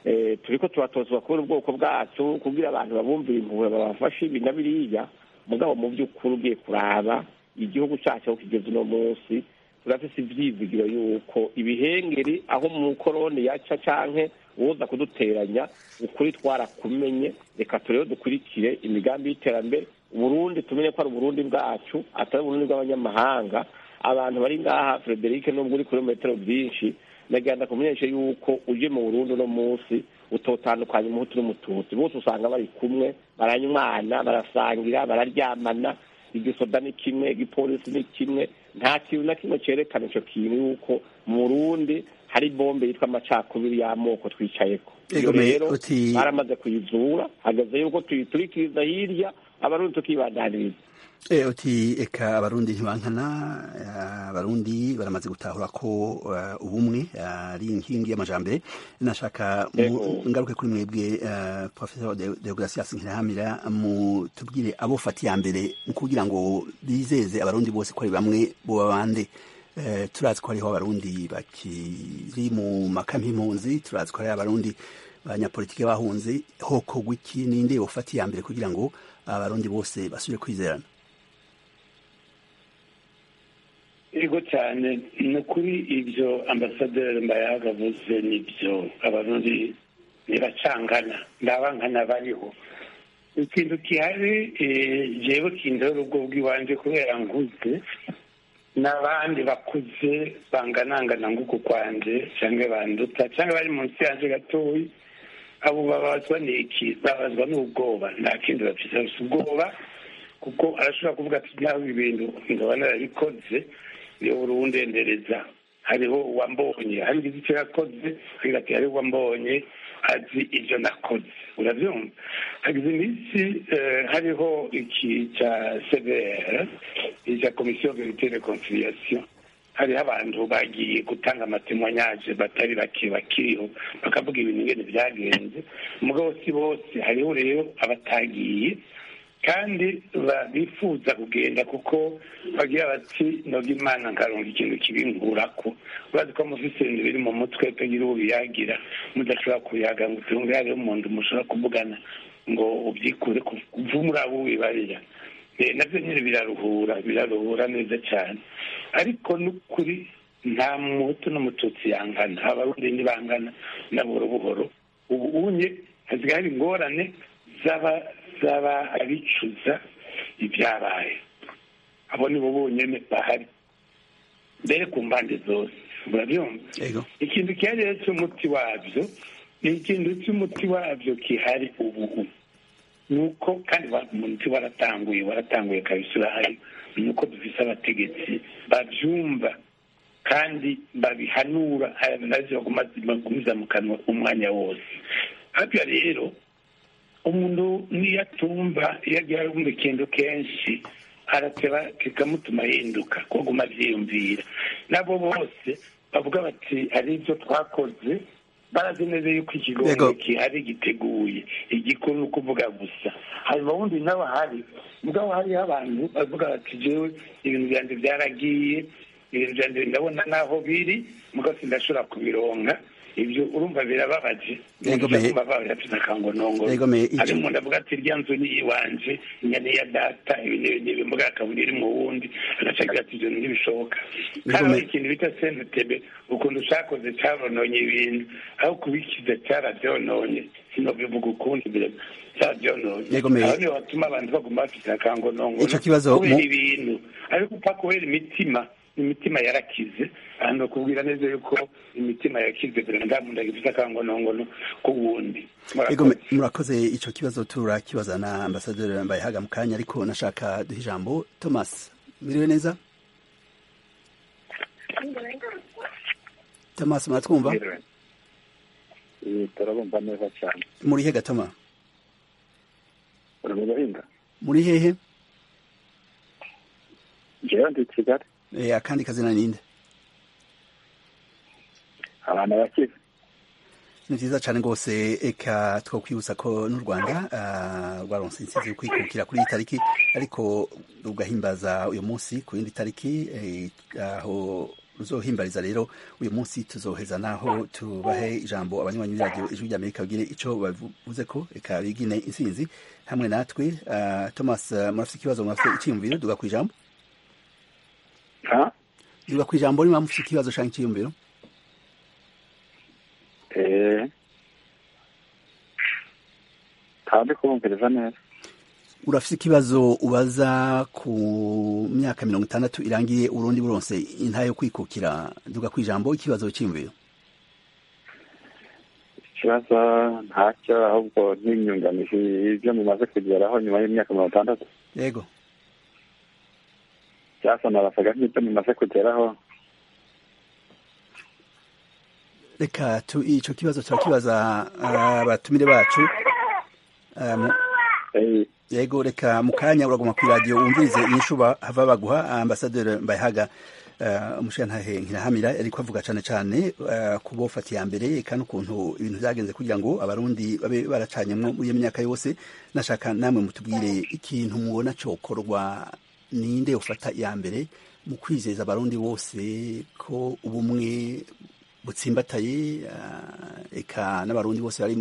eh, turiko turatozwa kubera ubwoko bwacu kugira abantu babumvira impuhwe babafashe ibi na biriya mugabo mu by'ukuri ugiye kuraba igihugu cyacu aho kigeze uno munsi turafise ivyizigiro yuko ibihengeri aho mu koroni yaca canke uwoza kuduteranya ukuri twarakumenye reka turebe dukurikire imigambi y'iterambere uburundi tumenye ko ari uburundi bwacu atari uburundi bw'abanyamahanga abantu bari ngaha frederic nubwo uri kuri metero byinshi nagenda kumenyesha yuko uje mu burundi uno munsi utotandukanya umuhutu n'umututsi bose usanga bari kumwe baranywana barasangira bararyamana igisoda ni kimwe igipolisi ni kimwe nta kintu na kimwe cerekana ico kintu yuko mu burundi hari bombe yitwa amacakubiri y'amoko twicayeko iyo Ego, me- rero uti- baramaze kuyizura hageze yuko tuyiturikiriza hirya abarundi tukibandaniriza E, uti eka abarundi ntibankana eh, abarundi baramaze gutahura ko eh, ubumwe eh, ari inkingi y'amajambere nashaka mu- Ego. ngaruke kuri mwebwe eh, professor De- deogratias nkirahamira mutubwire abo fata iya mbere mu kugira ngo bizeze abarundi bose ko ari bamwe boba bande Eh, turazi ko hariho abarundi bakiri mu makampi impunzi turazi ko hariho abarundi abanyapolitike bahunze hokorwa iki ninde bofata iya mbere kugira ngo abarundi bose basubire kwizerana yego cyane ni ukuri ibyo ambasaderi mbayaga avuze nibyo abarundi ntibacangana ndabankana bariho ikintu gihari eh, jewe kindora ubwo bw'iwanje kubera nkuze n'abandi bakuze banganangana nguku kwanje cyangwa banduta cyangwa bari munsi yanje gatoyi abo babazwa n'iki babazwa n'ubwoba nta kindi bafite bafite ubwoba kuko arashobora kuvuga ati nawe ibintu nkaba narabikoze niyo urundendereza hariho uwambonye hari icyo yakoze agira ati hariho uwambonye azi ibyo nakoze urabyumva hagize iminsi eh, hariho iki cya cvr icya komisiyo verite reconciliation hariho abantu bagiye gutanga amatemwanyaje batari bake bakiriho bakavuga ibintu ingene byagenze mugabo si bose hariho rero abatagiye kandi ba- bifuza kugenda kuko bagira bati noga imana nkaronga ikintu kibinkurako urazi ko mufise ibintu biri mu mutwe tagira uwo biyagira mudashobora kuyaga ngo utunge hariho umuntu mushobora kuvugana ngo ubyikure kuva muri abo wibarira Eh, navyo nyine biraruhura biraruhura neza cyane ariko n'ukuri nta muhutu n'umututsi yangana abarundi ntibangana na buhoro buhoro ubu unye hasigaye hari ingorane z'aba z'aba abicuza ibyabaye abo nibo bonyene bahari mbere ku mpande zose urabyumva Ego. ikintu gihari rero cy'umuti wabyo ni ikintu cy'umuti wabyo gihari ubu ni uko kandi wa- umuti waratanguye waratanguye kabisa urahari ni uko dufise abategetsi babyumva kandi babihanura aya navyo baguma- bagumiza mu kanwa umwanya wose hapya rero umuntu niyo atumva iyo agiye arumva ikintu kenshi arateba kikamutuma yihinduka ko guma avyiyumvira nabo bose bavuga bati hari ibyo twakoze barazi neza yuko ikigongo Yego. gihari giteguye igikuru ni ukuvuga gusa hanyuma wundi nawe hari mugabo hariho abantu bavuga bati jewe ibintu byanjye byaragiye ibintu byanjye ndabona naho biri mugabo sindashobora kubironka ibyo urumva birababaje Yego, me- babaye afite akangonongo Yego, me- hari icyo- umuntu avuga ati irya nzu ni iyiwanje inyana ya data ibi n'ibi n'ibi mbuga akabona iri mu wundi agaca agira ati ibyo ntibishoboka Yego, kandi me- hari ikintu bita senetebe ukuntu cyakoze cyarononye ibintu aho kubikiza cyarabyononye sinobivuga ukundi mbere cyabyononye Yego, me- aho niho batuma abantu baguma bafite akangonongo Ico kibazo kubera mu- ibintu ariko upfa kubera imitima imitima yarakize hano bakubwira neza yuko imitima yakize kugira ngo nta muntu agifite akangonongono k'uwundi Ego, me- murakoze ico kibazo turakibaza na ambasaderi Mbayahaga mu kanya ariko nashaka duha ijambo Thomas mwiriwe neza Thomas muratwumva Eh, turabumva neza cyane muri he gatoma uri mu gahinga muri hehe njyewe ndi i kigali Eh, akandi kazina ninde abantu bakize ni vyiza cane rwose eka twokwibutsa ko n'u rwanda ah, rwaronse intsinzi yo kwikukira kuri iyi tariki ariko ugahimbaza uyu munsi ku yindi tariki eh, aho ruzohimbariza rero uyu munsi tuzoheza naho tubahe ijambo abanywanyi b'iradiyo ijwi ry'amerika bagire ico bavuze ko reka bigine intsinzi hamwe natwe uh, thomas uh, murafite ikibazo murafite icyiyumviro duga ku ijambo duga ku ijambo niba mufite ikibazo canke icyiyumviro kandi kubumviriza neza urafite ikibazo ubaza ku myaka mirongo itandatu irangiye urundi buronse intayo yo kwikukira duga ku ijambo ikibazo cyiyumviro ikibazo ntacyo ahubwo n'inyunganizi ibyo mumaze kugeraho nyuma y'imyaka mirongo itandatu yego byasonarasaga nk'ibyo mumaze kugeraho reka icyo kibazo turakibaza abatumire bacu yego reka mu kanya uraguma ku iradiyo wumvirize inyishu hava baguha ambasaderi mbayahaga umushingantahe nkirahamira ariko avuga cyane cyane ku bofata iya mbere kandi ukuntu ibintu byagenze kugira ngo abarundi babe baracanyemo muri iyo myaka yose nashaka namwe mutubwire ikintu mubona cyokorwa ninde ufata iya mbere mu kwizeza abarundi bose ko ubumwe butsimbataye eka n'abarundi bose bari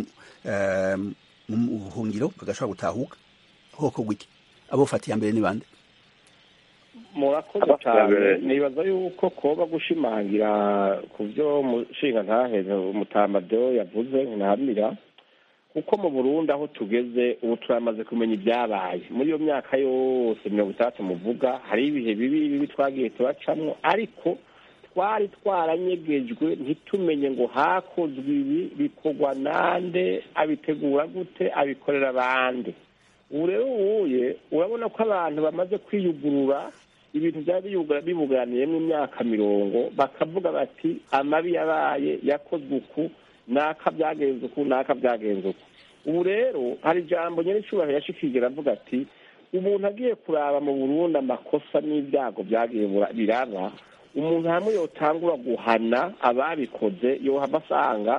mu buhungiro bagashobora gutahuka hoko gwiki abofata iya mbere ni bande murakoze cyane nibaza yuko koba gushimangira ku byo mushinga ntahe umutamadeo yavuze ntahamira kuko mu burundi aho tugeze ubu turamaze kumenya ibyabaye muri iyo myaka yose mirongo itandatu muvuga hari ibihe bibi bibi twagiye turacamwo ariko twari twaranyegejwe ntitumenye ngo hakozwe ibi bikorwa nande abitegura gute abikorera abandi ubu rero ubuye urabona ko abantu bamaze kwiyugurura ibintu byari bibuganiyemo imyaka mirongo bakavuga bati amabi yabaye yakozwe uku naka byagenze uku naka byagenze uku ubu rero hari ijambo nyir'icyubahiro yashikirije avuga ati umuntu agiye kuraba mu burundi amakosa n'ibyago byagiye biraba umuntu hamwe yotangura guhana ababikoze yohava asanga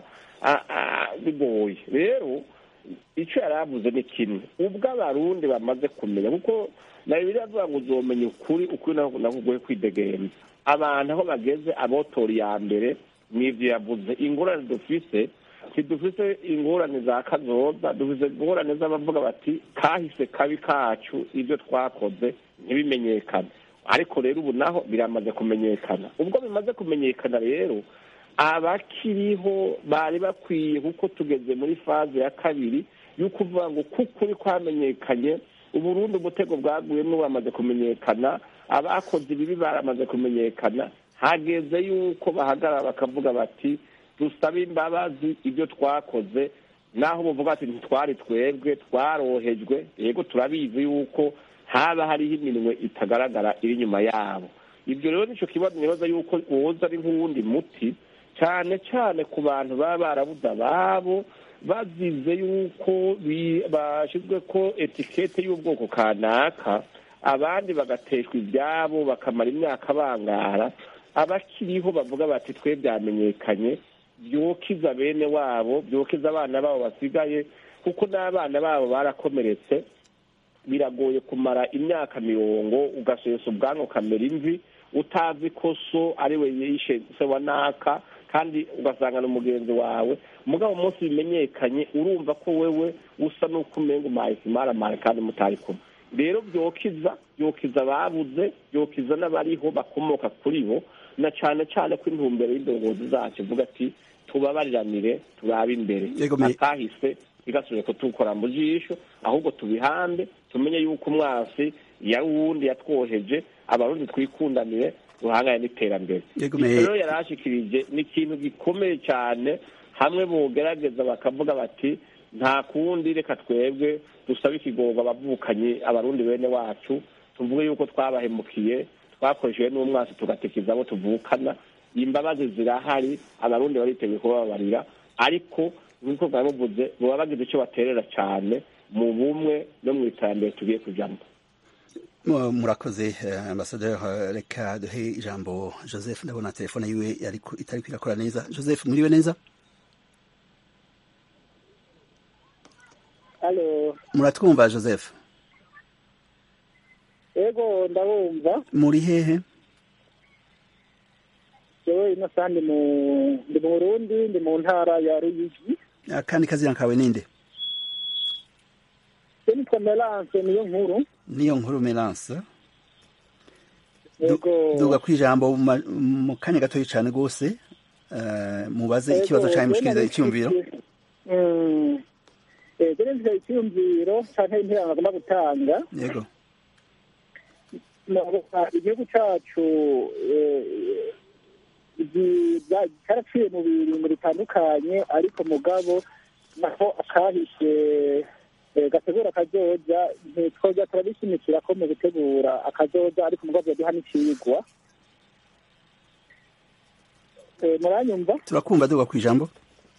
bigoye rero icyo yari avuze ni kimwe ubwo abarundi bamaze kumenya kuko na bibiri avuga ngo uzomenya ukuri ukuri nakugoye kwidegemza abantu aho bageze abotora iya mbere n'ibyo yavuze ingorane dufise ntidufise ingorane za kazoza dufise ingorane z'abavuga bati kahise kabi kacu ibyo twakoze ntibimenyekane ariko rero ubu naho biramaze kumenyekana ubwo bimaze kumenyekana rero abakiriho bari bakwiye kuko tugeze muri faze ya kabiri yo kuvuga ngo kukuri kwamenyekanye uburundi umutego bwaguyemo bamaze kumenyekana abakoze ibibi baramaze kumenyekana hageze yuko bahagarara bakavuga bati dusabe imbabazi ibyo twakoze naho buvuga ati ntitwari twebwe twarohejwe yego turabizi yuko haba hariho iminwe itagaragara iri inyuma yabo ibyo rero nicyo kibazo nibaza yuko woza ari nk'uwundi muti cyane cyane ku bantu baba barabuze ababo bazize yuko bashyizwe ko etikete y'ubwoko kanaka abandi bagateshwa ibyabo bakamara imyaka bangara abakiriho bavuga bati twe byamenyekanye byokiza bene wabo byokiza abana babo basigaye kuko n'abana babo barakomeretse biragoye kumara imyaka mirongo ugasesa ubwanwa ukamera imvi utazi ko so ari we yishe se wa naka kandi ugasanga ni umugenzi wawe mugabo umunsi bimenyekanye urumva ko wewe usa n'uko umenga umahise imaramara kandi mutari kumwe rero byokiza byokiza ababuze byokiza n'abariho bakomoka kuri bo na cyane cyane ko intumbero y'indongozi zacu ivuga ati tubabariranire turabe imbere akahise bigasubire kutukora mu jisho ahubwo tubihambe tumenye yuko umwasi yari uwundi yatwoheje abarundi twikundanire duhangane n'iterambere rero yari ashikirije ni ikintu gikomeye cyane hamwe bogerageza bakavuga bati nta kundi reka twebwe dusabe ikigorwa abavukanyi abarundi bene wacu tuvuge yuko twabahemukiye twakoresheje n'umwasi tugatikiza abo tuvukana imbabazi zirahari abarundi bariteguye kubabarira ariko nk'uko bwari buvuze baba bagize icyo baterera cyane mu bumwe no mu iterambere tugiye kujyamo murakoze ambasaderi reka duhe ijambo joseph ndabona telefone yiwe itari kwirakora neza joseph muriwe neza muratwumva joseph yego ndabumva muri hehe jewe ino saha ndi mu ndi mu burundi ndi mu ntara ya ruyigi akandi kazina kawe ninde je nitwa melance niyo nkuru niyo nkuru melance yego duga kwijambo mu ma- mu kanya gatoya cane gose eh, mubaze Yego, ikibazo canke mushikiriza jewe icyumviro Mm. Eh, je nifise icyumviro canke interano agomba gutanga yego Murabona, igihugu cacu eh, igi- bya- cyaraciye mu biringo bitandukanye ariko mugabo naho akahishe eh, gategura akazoza ntitwoja turabishimikira ko mu gutegura akazoza ariko mugabo duha n'icigwa Eh, muranyumva turakumva duga kwijambo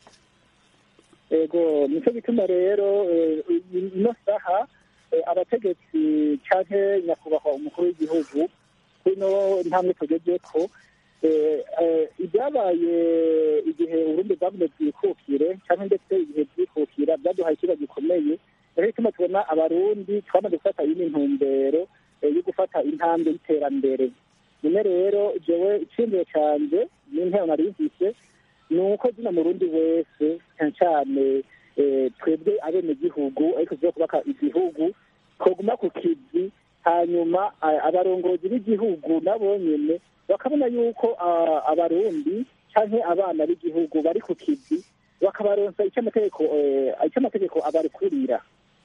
ego nicyo gituma rero eh, ino saha eh, abategetsi canke nyakubahwa umukuru w'igihugu kuno ntambwe tugezeko eh, eh, ibyabaye igihe uburundi bwavuze bwikukire canke ndetse igihe bwikukira byaduhaye ikiba gikomeye rero gituma tubona abarundi twamaze gufata yindi ntumbero eh, yo gufata intambwe y'iterambere none rero jewe iciyumviro canje n'intero nari mfise ni uko zina murundi wese cyane cyane eh, twebwe abenegihugu ariko tugiye kubaka igihugu twoguma ku kizi hanyuma a- abarongozi b'igihugu nabo nyene bakabona yuko ah, abarundi canke abana b'igihugu bari ku kizi bakabaronsa icyo amategeko eh, icyo amategeko abarekurira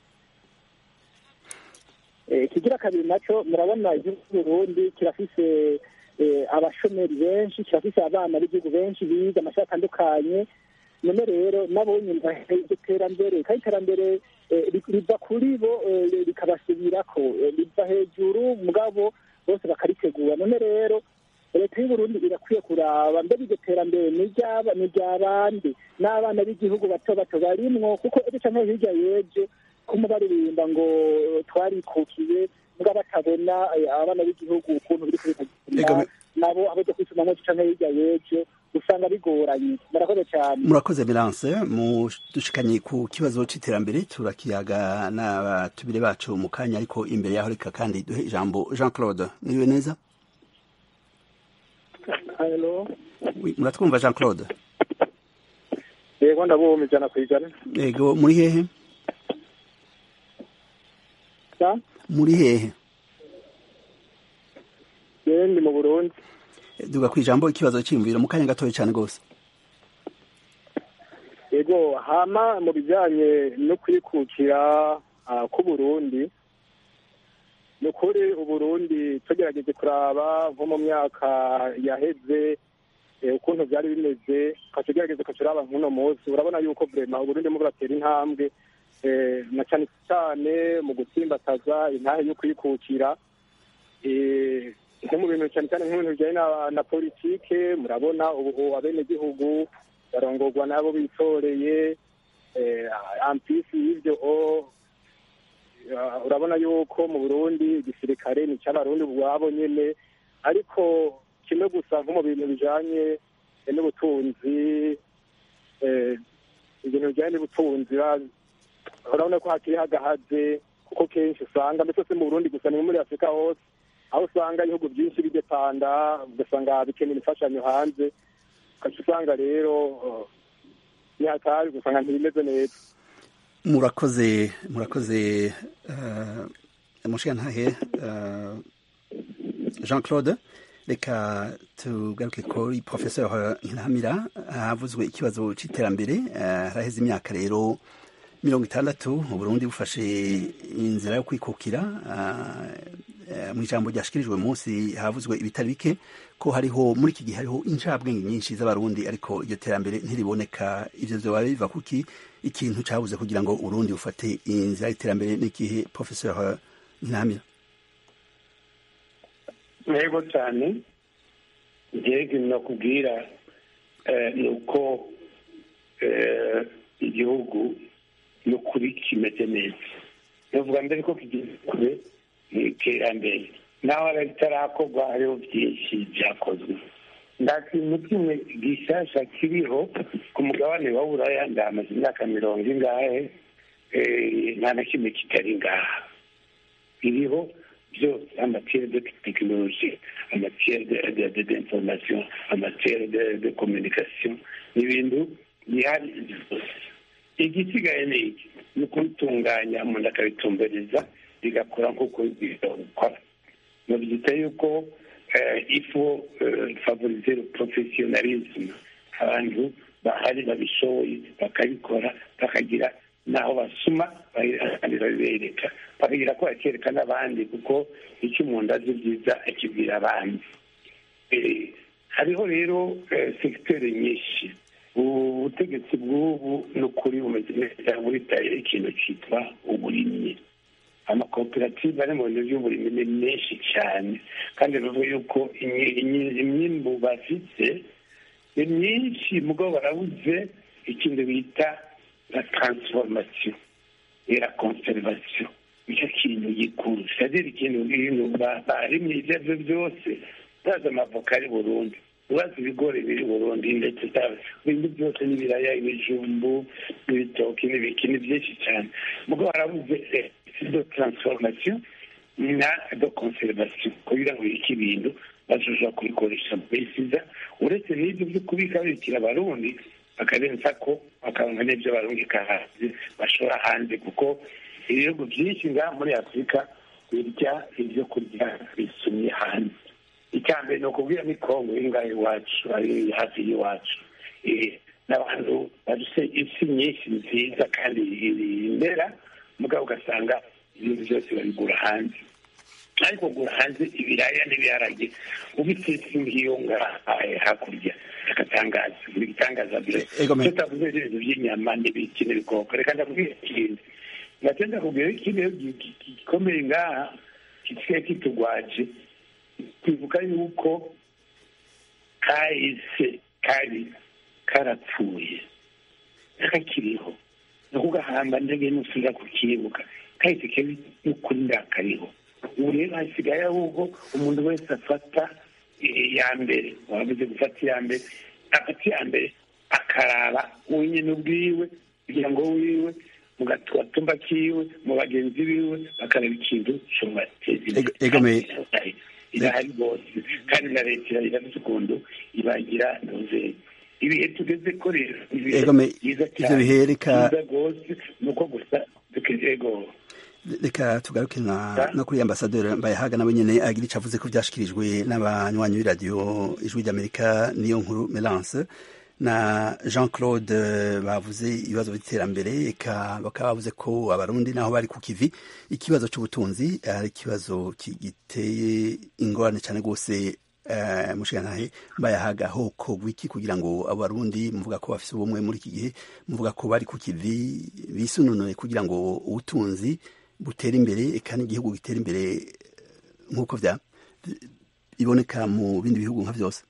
Eh, ikigira kabiri naco murabona igihugu c'uburundi kirafise eh, abashomeri benshi kirafise abana b'igihugu benshi biga amashuri atandukanye none rero nabo nyine iryo terambere kandi iterambere eh, ri- riva kuri bo eh, rikabasubirako eh, riva hejuru mugabo bose bakaritegura none rero leta y'uburundi irakwiye kuraba mbega iryo terambere ni iry'aba- ni iry'abandi n'abana b'igihugu bato bato barimwo kuko ejo canke hirya y'ejo kuma baririmba ngo twarikukiye mbwa batabona eh, abana b'igihugu ukuntu biri Ego, kubitagenda me- nabo abaja kwisumamwo canke hirya y'ejo usanga bigoranye murakoze cyane murakoze melance dushikanye ku kibazo c'iterambere turakiyaga n'abatubire bacu mu kanya ariko imbere yaho reka kandi duhe ijambo jean claude niwe neza halo Oui, muratwumva jean claude yego ndabumva ijana ku ijana yego muri hehe sa muri hehe yewe ndi mu burundi duga kwijambo ikibazo c'iyumviro mu kanya gatoya cane gose yego hama mu bijyanye no kwikukira ah, k'uburundi ni ukuri uburundi tugerageje kuraba nko mu myaka yaheze eh, ukuntu byari bimeze tugerageze kuturaba nk'uno munsi urabona yuko vrema uburundi mu buratera intambwe eh, na cyane cyane mu gutsimbataza intahe yo kwikukira eh, nko mu bintu cyane cyane nk'ibintu bijyanye na, na politike murabona ubu abenegihugu barongorwa nabo bitoreye eh, ampisi y'ivyo o uh, urabona yuko mu burundi igisirikare ni cy'abarundi ubwabo nyene ariko kimwe gusa nko mu bintu bijanye eh, n'ubutunzi eh, ibintu bijyanye n'ubutunzi ura- urabona ko hakiri hagahaze kuko kenshi usanga mbese si mu burundi gusa ni muri afurika hose aho usanga ibihugu byinshi bidepanda ugasanga bikenera imfashanyo hanze ugaca usanga rero uh, ni hatari ugasanga ntibimeze neza murakoze murakoze uh, mushigantahe uh, jean claude reka tugaruke kuri professeur ntiramira havuzwe ikibazo c'iterambere uh, haraheze imyaka rero mirongo itandatu uburundi bufashe inzira yo kwikukira uh, uh, mu ijambo ryashikirijwe munsi havuzwe ibitari bike ko hariho muri iki gihe hariho incabwenge nyinshi z'abarundi ariko iryo terambere ntiriboneka ivyo vyoba biva kuki ikintu cabuze kugira ngo urundi bufate inzira y'iterambere n'igihe professeur ntiramira ntego cyane njyewe nakubwira ni uko igihugu ni ukuri kimeze neza navuga mbere ko kigeze kure mu iterambere naho ritarakorwa hariho byinshi byakozwe nta kintu kimwe gishyashya kiriho ku mugabane wa buraya ndamaze imyaka mirongo ingahe nta na kimwe kitari ngaha iriho byose amatiere de tekinoloji amatiere d'information amatiere de communication ni ibintu bihari byose igisigaye ni iki ni ukubitunganya umuntu akabitumbereza bigakora nk'uko gukora mubyita yuko ifu favoriser professionalisme abantu bahari babishoboye bakabikora bakagira n'aho basuma kandi babibereka bakagira ko bakereka n'abandi kuko icyo umuntu azi byiza akibwira abandi hariho rero segiteri nyinshi ubutegetsi bw'ubu ni ukuri bumeze neza buritaye ikintu cyitwa uburimyi amakoperative ari mu bintu by'uburimyi ni menshi cyane kandi bivuga yuko imyimbu bafite ni myinshi mugabo barabuze ikintu bita la transformation et la conservation nicyo kintu gikuru c'est-à-dire ikintu ibintu barimye ibyo ari byo byose utazi amavoka ari burundi ubazi ibigori biri burundi ndetse ibintu byose n'ibiraya ibijumbu n'ibitoki n'ibiki ni byinshi cyane mugabo barabuze de transformation na de conservation kugira ngo iki bintu bazoja kubikoresha mbesiza uretse n'ibyo byo kubika bibikira abarundi bakarenza ko bakaronka n'ibyo barungika hanze bashora hanze kuko ibihugu byinshi ngaha muri afurika birya ibyo kurya bisumye hanze icya mbere ni ukubwira ni kongo iri ngaho iwacu ari hafi y'iwacu n'abantu baduse isi nyinshi nziza kandi imbera mugabo ugasanga ibintu byose babigura hanze ariko kugura hanze ibiraya n'ibiharage ubitetse nk'iyo ngaha hakurya agatangaza buri gitangaza mbere tutavuze ibintu by'inyama n'ibiki n'ibikoko reka ndakubwira ikindi nacyo ndakubwira ikindi gikomeye ngaha gisigaye kitugwaje twibuka yuko kahise kari karapfuye kakiriho no kugahamba ndege nusubira kukibuka kahise kebi n'ukuri ndakariho ubu rero hasigaye ahubwo umuntu wese afata iya mbere wabuze gufata iya mbere afata iya mbere akaraba wenyine ubwiwe kugira ngo wiwe mu gatumba kiwe mu bagenzi biwe bakaraba ikintu cyubateza imbere irahari rwose kandi na leta irafite ukuntu ibagira ntuze ibihe tugeze ko rero ibihe byiza cyane byiza rwose ni uko gusa ego reka tugaruke no kuri ambasaderi mbayahaga nawe nyine agira icyo avuze ko byashyikirijwe n'abanywanyi b'iradiyo ijwi ry'amerika niyo nkuru melance na jean claude bavuze ibibazo by'iterambere bakaba bavuze ko abarundi naho bari ku kivi ikibazo cy'ubutunzi ari ikibazo giteye ingorane cyane rwose mushirantahe mbayahaga hoko wiki kugira ngo abarundi muvuga ko bafite ubumwe muri iki gihe muvuga ko bari ku kivi bisununuye kugira ngo ubutunzi butera imbere kandi igihugu gitera imbere nk'uko bya iboneka mu bindi bihugu nka byose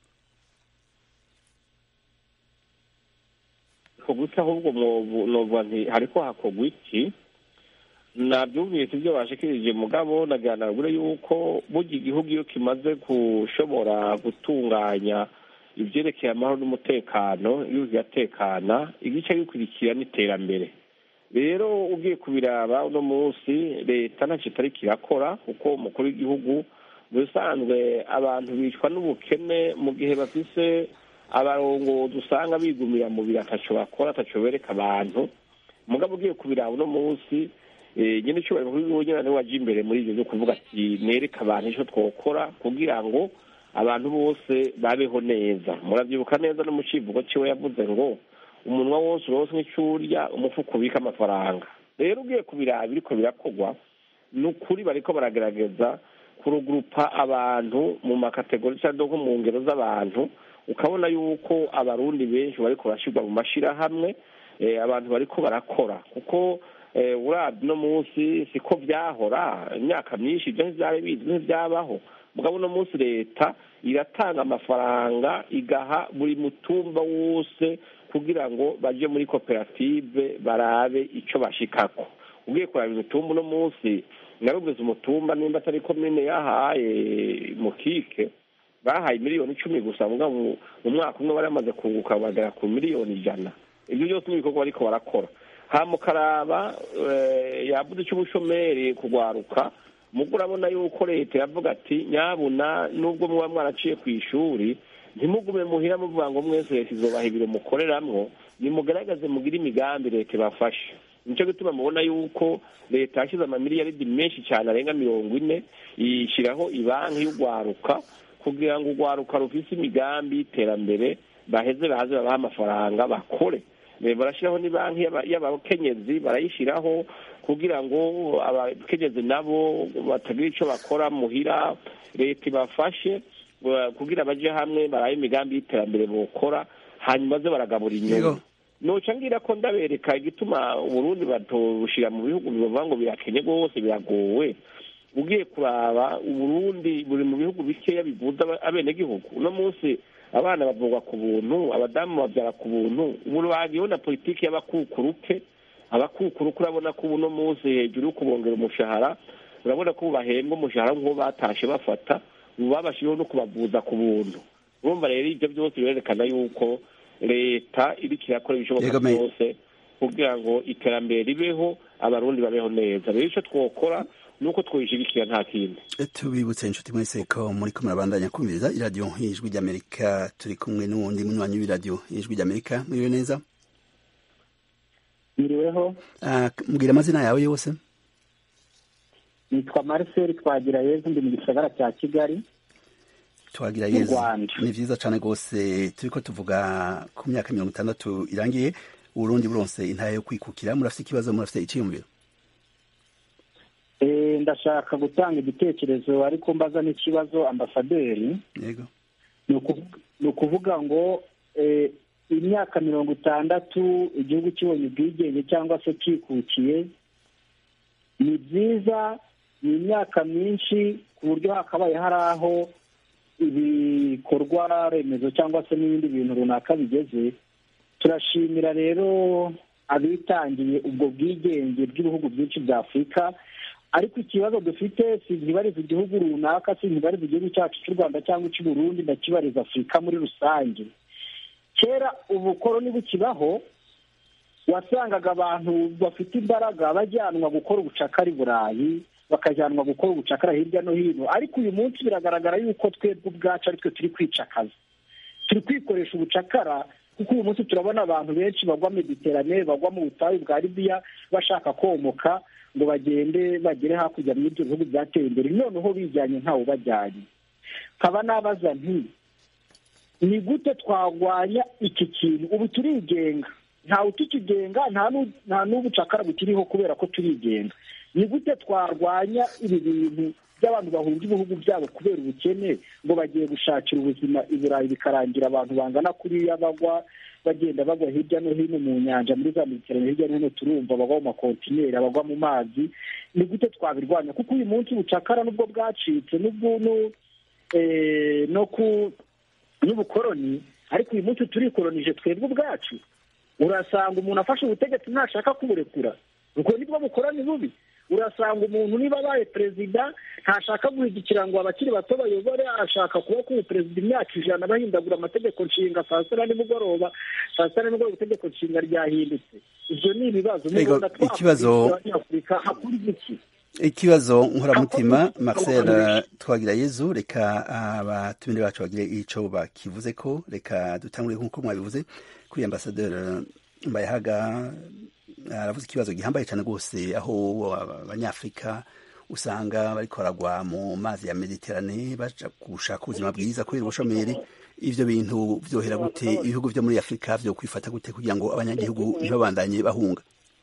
gusa ahubwo novuga nti hariko hakorwa iki nabyumvise ibyo bashikirije mugabo naganagure yuko burya igihugu iyo kimaze gushobora gutunganya ibyerekeye amahoro n'umutekano iyo kigatekana igice gikurikira n'iterambere rero ugiye kubiraba uno munsi leta ntacyo itari kirakora kuko umukuru w'igihugu mu bisanzwe abantu bicwa n'ubukene mu gihe bafise abarongozi usanga bigumira mu biro ataco bakora ataco bereka abantu mugabo ugiye kubiraba uno munsi nyine icyubahiro kuri wowe nyine waje imbere muri ibyo byo kuvuga ati nereka abantu icyo twokora kugira ngo abantu bose babeho neza murabyibuka neza no mu kivugo cyiwe yavuze ngo umunwa wose urose nk'icyurya umufuka ubika amafaranga rero ugiye kubiraba biriko birakorwa ni ukuri bariko baragerageza kurugurupa abantu mu makategori cyangwa nko mu ngero z'abantu ukabona yuko abarundi benshi bariko barashyirwa mu mashyirahamwe abantu bariko barakora kuko urabye uno munsi siko byahora imyaka myinshi ibyo ntibyari bizi ntibyabaho mugabo uno munsi leta iratanga amafaranga igaha buri mutumba wose kugira ngo baje muri koperative barabe icyo bashikako ugiye kuraba imitumba uno munsi narubuze umutumba nimba atari komine yahaye mukike bahaye miliyoni icumi gusa mu mwaka umwe bari bamaze kunguka bagera ku miliyoni ijana ibyo byose ni ibikorwa bariko barakora hamukaraba yabuze cy'ubushomeri kugwaruka mugo urabona yuko leta yavuga ati nyabuna nubwo muba mwaraciye ku ishuri ntimugume muhira muvuga ngo mwese leta izobaha ibiro mukoreramwo nimugaragaze mugire imigambi leta ibafashe nicyo gituma mubona yuko leta yashyize amamiliyaridi menshi cyane arenga mirongo ine ishyiraho ibanki y'urwaruka kugira ngo urwaruka rufise imigambi y'iterambere baheze baze babahe amafaranga bakore barashyiraho n'ibanki y'abakenyezi barayishyiraho kugira ngo abakenyezi nabo batagira icyo bakora muhira leta ibafashe kugira baje hamwe barabe imigambi y'iterambere bukora hanyuma ze baragabura inyungu noca ngira ko ndabereka igituma uburundi batobushira mu bihugu bivuga ngo birakenye rwose biragowe ugiye kuraba uburundi buri mu bihugu bikeya bivuza abenegihugu uno munsi abana bavugwa ku buntu abadamu babyara ku buntu ubu bagiyeho na politiki y'abakukuruke abakukuruke urabona ko ubu uno munsi hejuru yo kubongera umushahara urabona ko bahembwa umushahara nk'uwo batashe bafata ubu babashyiriho no kubavuza ku buntu urumva rero ibyo byose birerekana yuko leta iriko irakora ibishoboka byose kugira ngo iterambere ribeho abarundi babeho neza rero icyo twokora ni uko twishigikira nta kindi tubibutse inshuti mwese ko muri ko murabandanya kumviriza iradiyo ijwi ry'amerika turi kumwe n'uwundi munywanyi w'iradiyo ijwi ry'amerika mwiriwe neza mwiriweho mbwira amazina yawe yose nitwa marcel twagira yezu ndi mu gisagara cya kigali twagira yezu ni vyiza cane rwose turiko tuvuga ku myaka mirongo itandatu irangiye uburundi buronse intara yo kwikukira murafise ikibazo murafise iciyumviro ndashaka gutanga igitekerezo ariko mbaza n'ikibazo ambasaderi yego ni ukuvuga ngo imyaka mirongo itandatu igihugu kibonye ubwigenge cyangwa se kikukiye ni byiza ni imyaka myinshi ku buryo hakabaye hari aho ibikorwa remezo cyangwa se n'ibindi bintu runaka bigeze turashimira rero abitangiye ubwo bwigenge bw'ibihugu byinshi bya afurika ariko ikibazo dufite si ntibariza igihugu runaka si ntibariza igihugu cyacu cy'u rwanda cyangwa icy'u burundi ndakibariza afurika muri rusange kera ubukoroni bukibaho wasangaga abantu bafite imbaraga bajyanwa gukora ubucakara i burayi bakajyanwa gukora ubucakara hirya no hino ariko uyu munsi biragaragara yuko twebwe ubwacu aritwe turi kwicakaza turi kwikoresha ubucakara kuko uyu munsi turabona abantu benshi bagwa mediterane bagwa mu butayu bwa libiya bashaka komoka ngo bagende bagere hakurya muri ibyo bihugu byateye imbere noneho bijyanye ntawe ubajyanye nkaba nabaza nti ni gute twarwanya iki kintu ubu turigenga ntawe utukigenga nta n'ubucakara bukiriho kubera ko turigenga ni gute twarwanya ibi bintu by'abantu bahunga ibihugu byabo kubera ubukene ngo bagiye gushakira ubuzima i burayi bikarangira abantu bangana kuriya bagwa bagenda bagwa hirya no hino mu nyanja muri za mediterane hirya no hino turumva bagwa mu makontineri abagwa mu mazi ni gute twabirwanya kuko uyu munsi ubucakara nubwo bwacitse no ku n'ubukoroni ariko uyu munsi turikoronije twebwe ubwacu urasanga umuntu afashe ubutegetsi ntashaka kuburekura ubwo nibwo bukoroni bubi urasanga umuntu niba abaye perezida ntashaka guhigikira ngo abakiri bato bayobore ashaka kuba kuba perezida imyaka ijana bahindagura amategeko nshinga saa sita na nimugoroba saa sita na nimugoroba itegeko nshinga ryahindutse ibyo ni ibibazo ikibazo abanyafurika hakuri iki ikibazo nkoramutima marcel twagira yezu reka abatumire bacu bagire icyo bakivuze ko reka dutangure nk'uko mwabivuze kuri ambasaderi mbayahaga aravuze ikibazo gihambaye cyane rwose aho abanyafurika usanga bariko baragwa mu mazi ya mediterane baja gushaka ubuzima bwiza kubera ubushomeri ivyo bintu vyohera gute ibihugu vyo muri afurika vyo kwifata gute kugira ngo abanyagihugu ntibabandanye bahunga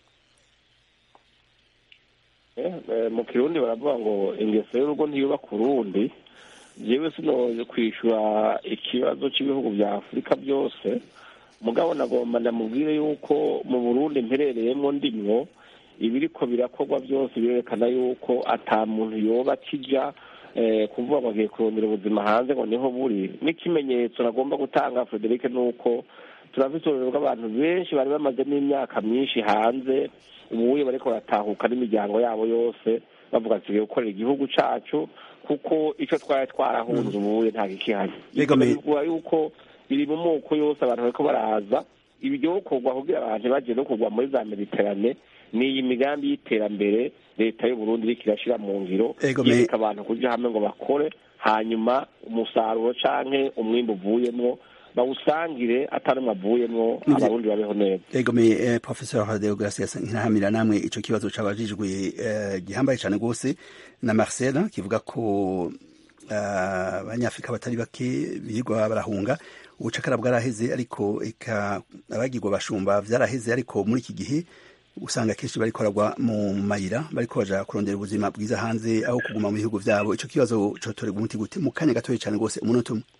mu kirundi baravuga ngo ingeso y'urugo ntiyubaka urundi jewe sinoje kwishura ikibazo cy'ibihugu vya afurika byose mugabo nagomba ndamubwire yuko mu burundi mperereyemo ndimwo ibiriko birakorwa byose birerekana yuko ata muntu yoba akija kuvuga ngo agiye kurondera ubuzima hanze ngo niho buri n'ikimenyetso nagomba gutanga frederic ni uko turafite ururero rw'abantu benshi bari bamaze n'imyaka myinshi hanze ubuye bariko baratahuka n'imiryango yabo yose bavuga ati tugiye gukorera igihugu cacu kuko ico twari twarahunze ubuye nta gikihari bivuga yuko biri mu moko yose abantu bariko baraza ibyo kugwa kugira abantu bagiye no kugwa muri za mediterane ni iyi migambi y'iterambere leta y'uburundi iriko irashira mu ngiro Ego, me- yereka abantu kuja hamwe ngo bakore hanyuma umusaruro canke umwimbu uvuyemwo bawusangire atanumwe avuyemwo Nivyo. abarundi babeho neza egome eh, professeur deogracias nkirahamira namwe ico kibazo cabajijwe eh, gihambaye cane rwose na marcel kivuga ko eh, abanyafrika batari bake birirwa barahunga ubucakara bwaraheze ariko eka abagirwa bashumba vyaraheze ariko muri iki gihe usanga kenshi bariko baragwa mu mayira bariko baja kurondera ubuzima bwiza hanze aho kuguma mu bihugu vyabo ico kibazo cotorerwa umuti gute mu kanya gatoya cane rwose umunota umwe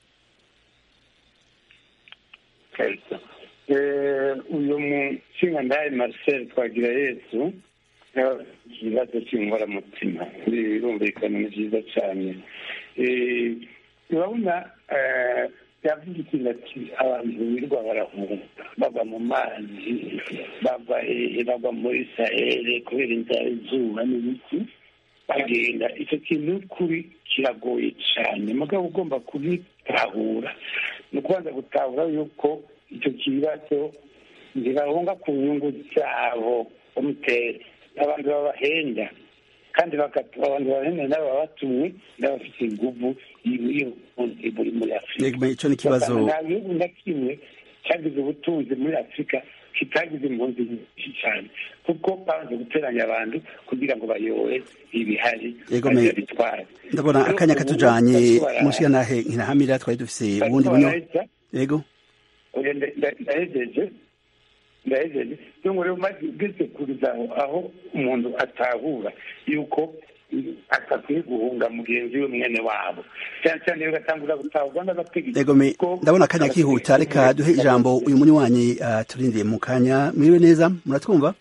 kabisa Eh, uyu mushinga ndaye marcel twagira yesu yabaye ikibazo cy'inkoramutima birumvikana ni byiza cyane Eh, urabona eh, yavuze ikintu ati abantu birirwa barahunga bava mu mazi bava hehe bava muri sahere kubera inzara izuba n'ibiki bagenda icyo kintu kuri kiragoye cyane mugabo ugomba kubitahura ni ukubanza gutahura yuko icyo kibazo ntibahunga ku nyungu zabo bamutera abantu babahenda kandi bagatu- abantu babahenda nabo baba batumwe n'abafite inguvu y'ubutunzi buri muri afurika Egome, ico ni ikibazo nta gihugu na kimwe cyagize ubutunzi muri afurika kitagize impunzi nyinshi cyane kuko babanza guteranya abantu kugira ngo bayore ibihari Egome, baze bitware ndabona Rero akanya ubu katujanye bariko bara- mushikanahe nkirahamira twari dufise bariko ubundi bunyo baraheza, yego oya, nda- nda- ndahejeje ndahejeje ngo rero maze ugeze kuriza aho aho umuntu atahura yuko atakwiye guhunga mugenzi we mwene wabo cyane cyane iyo gatangura gutahurwa n'abategetsi egome ndabona akanya kihuta reka duhe ijambo uyu munywanyi uh, turindiye mu kanya mwiriwe neza muratwumva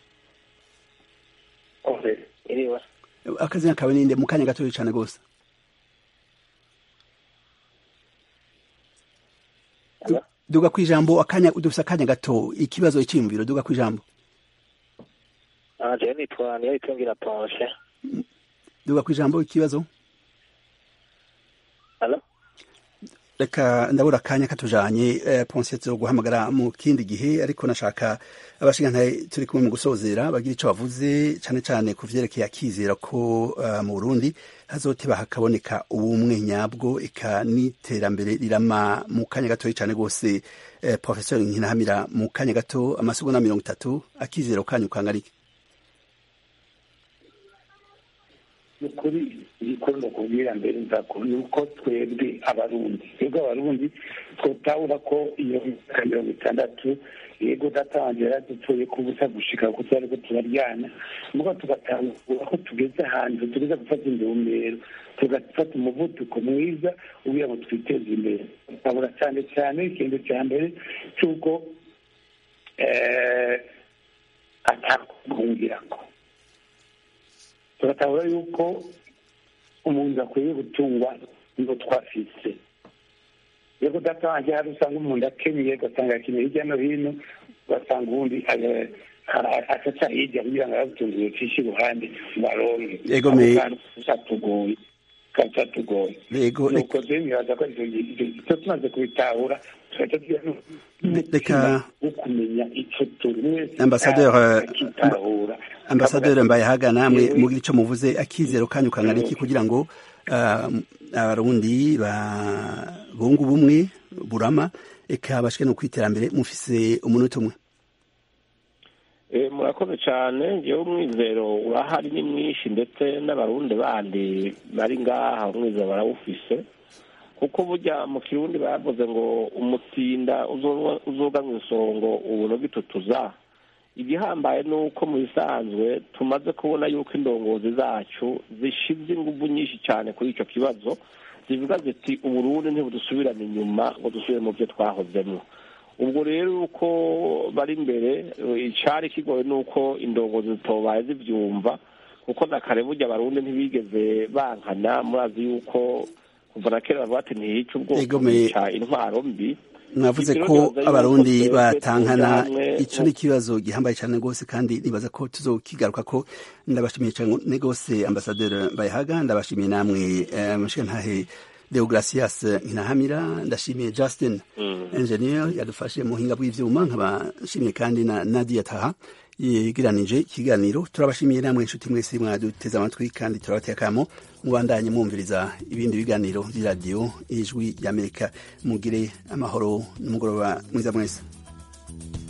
iriwe akazina kawe ninde mu kanya gatoya cane rwose Du- duga kwijambo akanya dufise akanya gato ikibazo iciyumviro duga kwijambo anje nitwa niyabitungira ponshe duga kwijambo ikibazo Hello? reka ndabura akanya katujanye eh, ponse zo guhamagara mu kindi gihe ariko nashaka abashingantahe turi kumwe mu gusozera bagira ico bavuze cane cane ku vyerekeye akizera ko uh, mu Burundi hazoteba hakaboneka ubumwe nyabwo eka n'iterambere rirama mu kanya gatoya cane rwose eh, professeur Nkinahamira mu kanya gato amasegonda mirongo itatu akizera kanyu kangarike ni ukuri igikuru ndakubwira mbere nzako ni uko twebwe abarundi twebwe abarundi twotahura ko iyo myaka mirongo itandatu yego data wanjye yaradupfuye ku busa gushika kuko twari ko turaryana mugo tugatahura ko tugeze ahantu tugeze gufata intumbero tugafata umuvuduko mwiza kugira ngo twiteze imbere tukabura cyane cyane ikintu cya mbere cy'uko atakuguhungirako tugatahura yuko umuntu akwiye gutungwa ngo twafise rero data wanjye hari usanga umuntu akenyeye ugasanga akeneye hirya no hino ugasanga ubundi acaca hirya kugira ngo arabutunze yocishe iruhande ngo aronke Ego me- catugoye kacatugoye Ego, nuko rero nibaza ko icyo tumaze kubitahura tugaca tugira reka wo kumenya icyo turi wese Ambassadeur, euh, akitahura ambasaderi mbayehaga namwe Yewe. mugira ico muvuze akizero kanyu kangana iki kugira ngo ah, abarundi ba- bunge ubumwe burama eka bashike no kwiterambere mufise umunota umwe Eh, murakoze cyane ngewe umwizero urahari ni mwinshi ndetse n'abarundi bandi bari ngaha umwizero barawufise kuko burya mu kirundi bavuze ngo umutinda uzo- uzoga mu isongo uburo gitutuza igihambaye ni uko mu bisanzwe tumaze kubona yuko indongozi zacu zishize ingufu nyinshi cyane kuri icyo kibazo zivuga ziti uburundi ntibudusubirane inyuma ngo dusubire mu byo twahozemo ubwo rero uko bari imbere eh, icari kigoye ni uko indongozi zitobaye zivyumva kuko na kare burya abarundi ntibigeze bankana murazi yuko kuva na kera bavuga ati ntihica ubwoko Ego me- hica intwaro mbi mwavuze Ibyo ko rero nibaza yuko abarundi twebwe batankana tuje hamwe ico ni ikibazo gihambaye cyane rwose kandi nibaza ko tuzokigaruka ko ndabashimiye cyane rwose ambasaderi mbayehaga ndabashimiye namwe eh, mushikantahe deogracias nkinahamira ndashimiye justin engineer yadufashe mu buhinga bw'ivyuma nkaba nshimiye kandi na nadia taha yegeranije ikiganiro turabashimiye namwe inshuti mwese mwaduteze amatwi kandi turabateye akamo mubandanye mwumviriza ibindi biganiro by'iradiyo ijwi ry'amerika mugire amahoro n'umugoroba mwiza mwese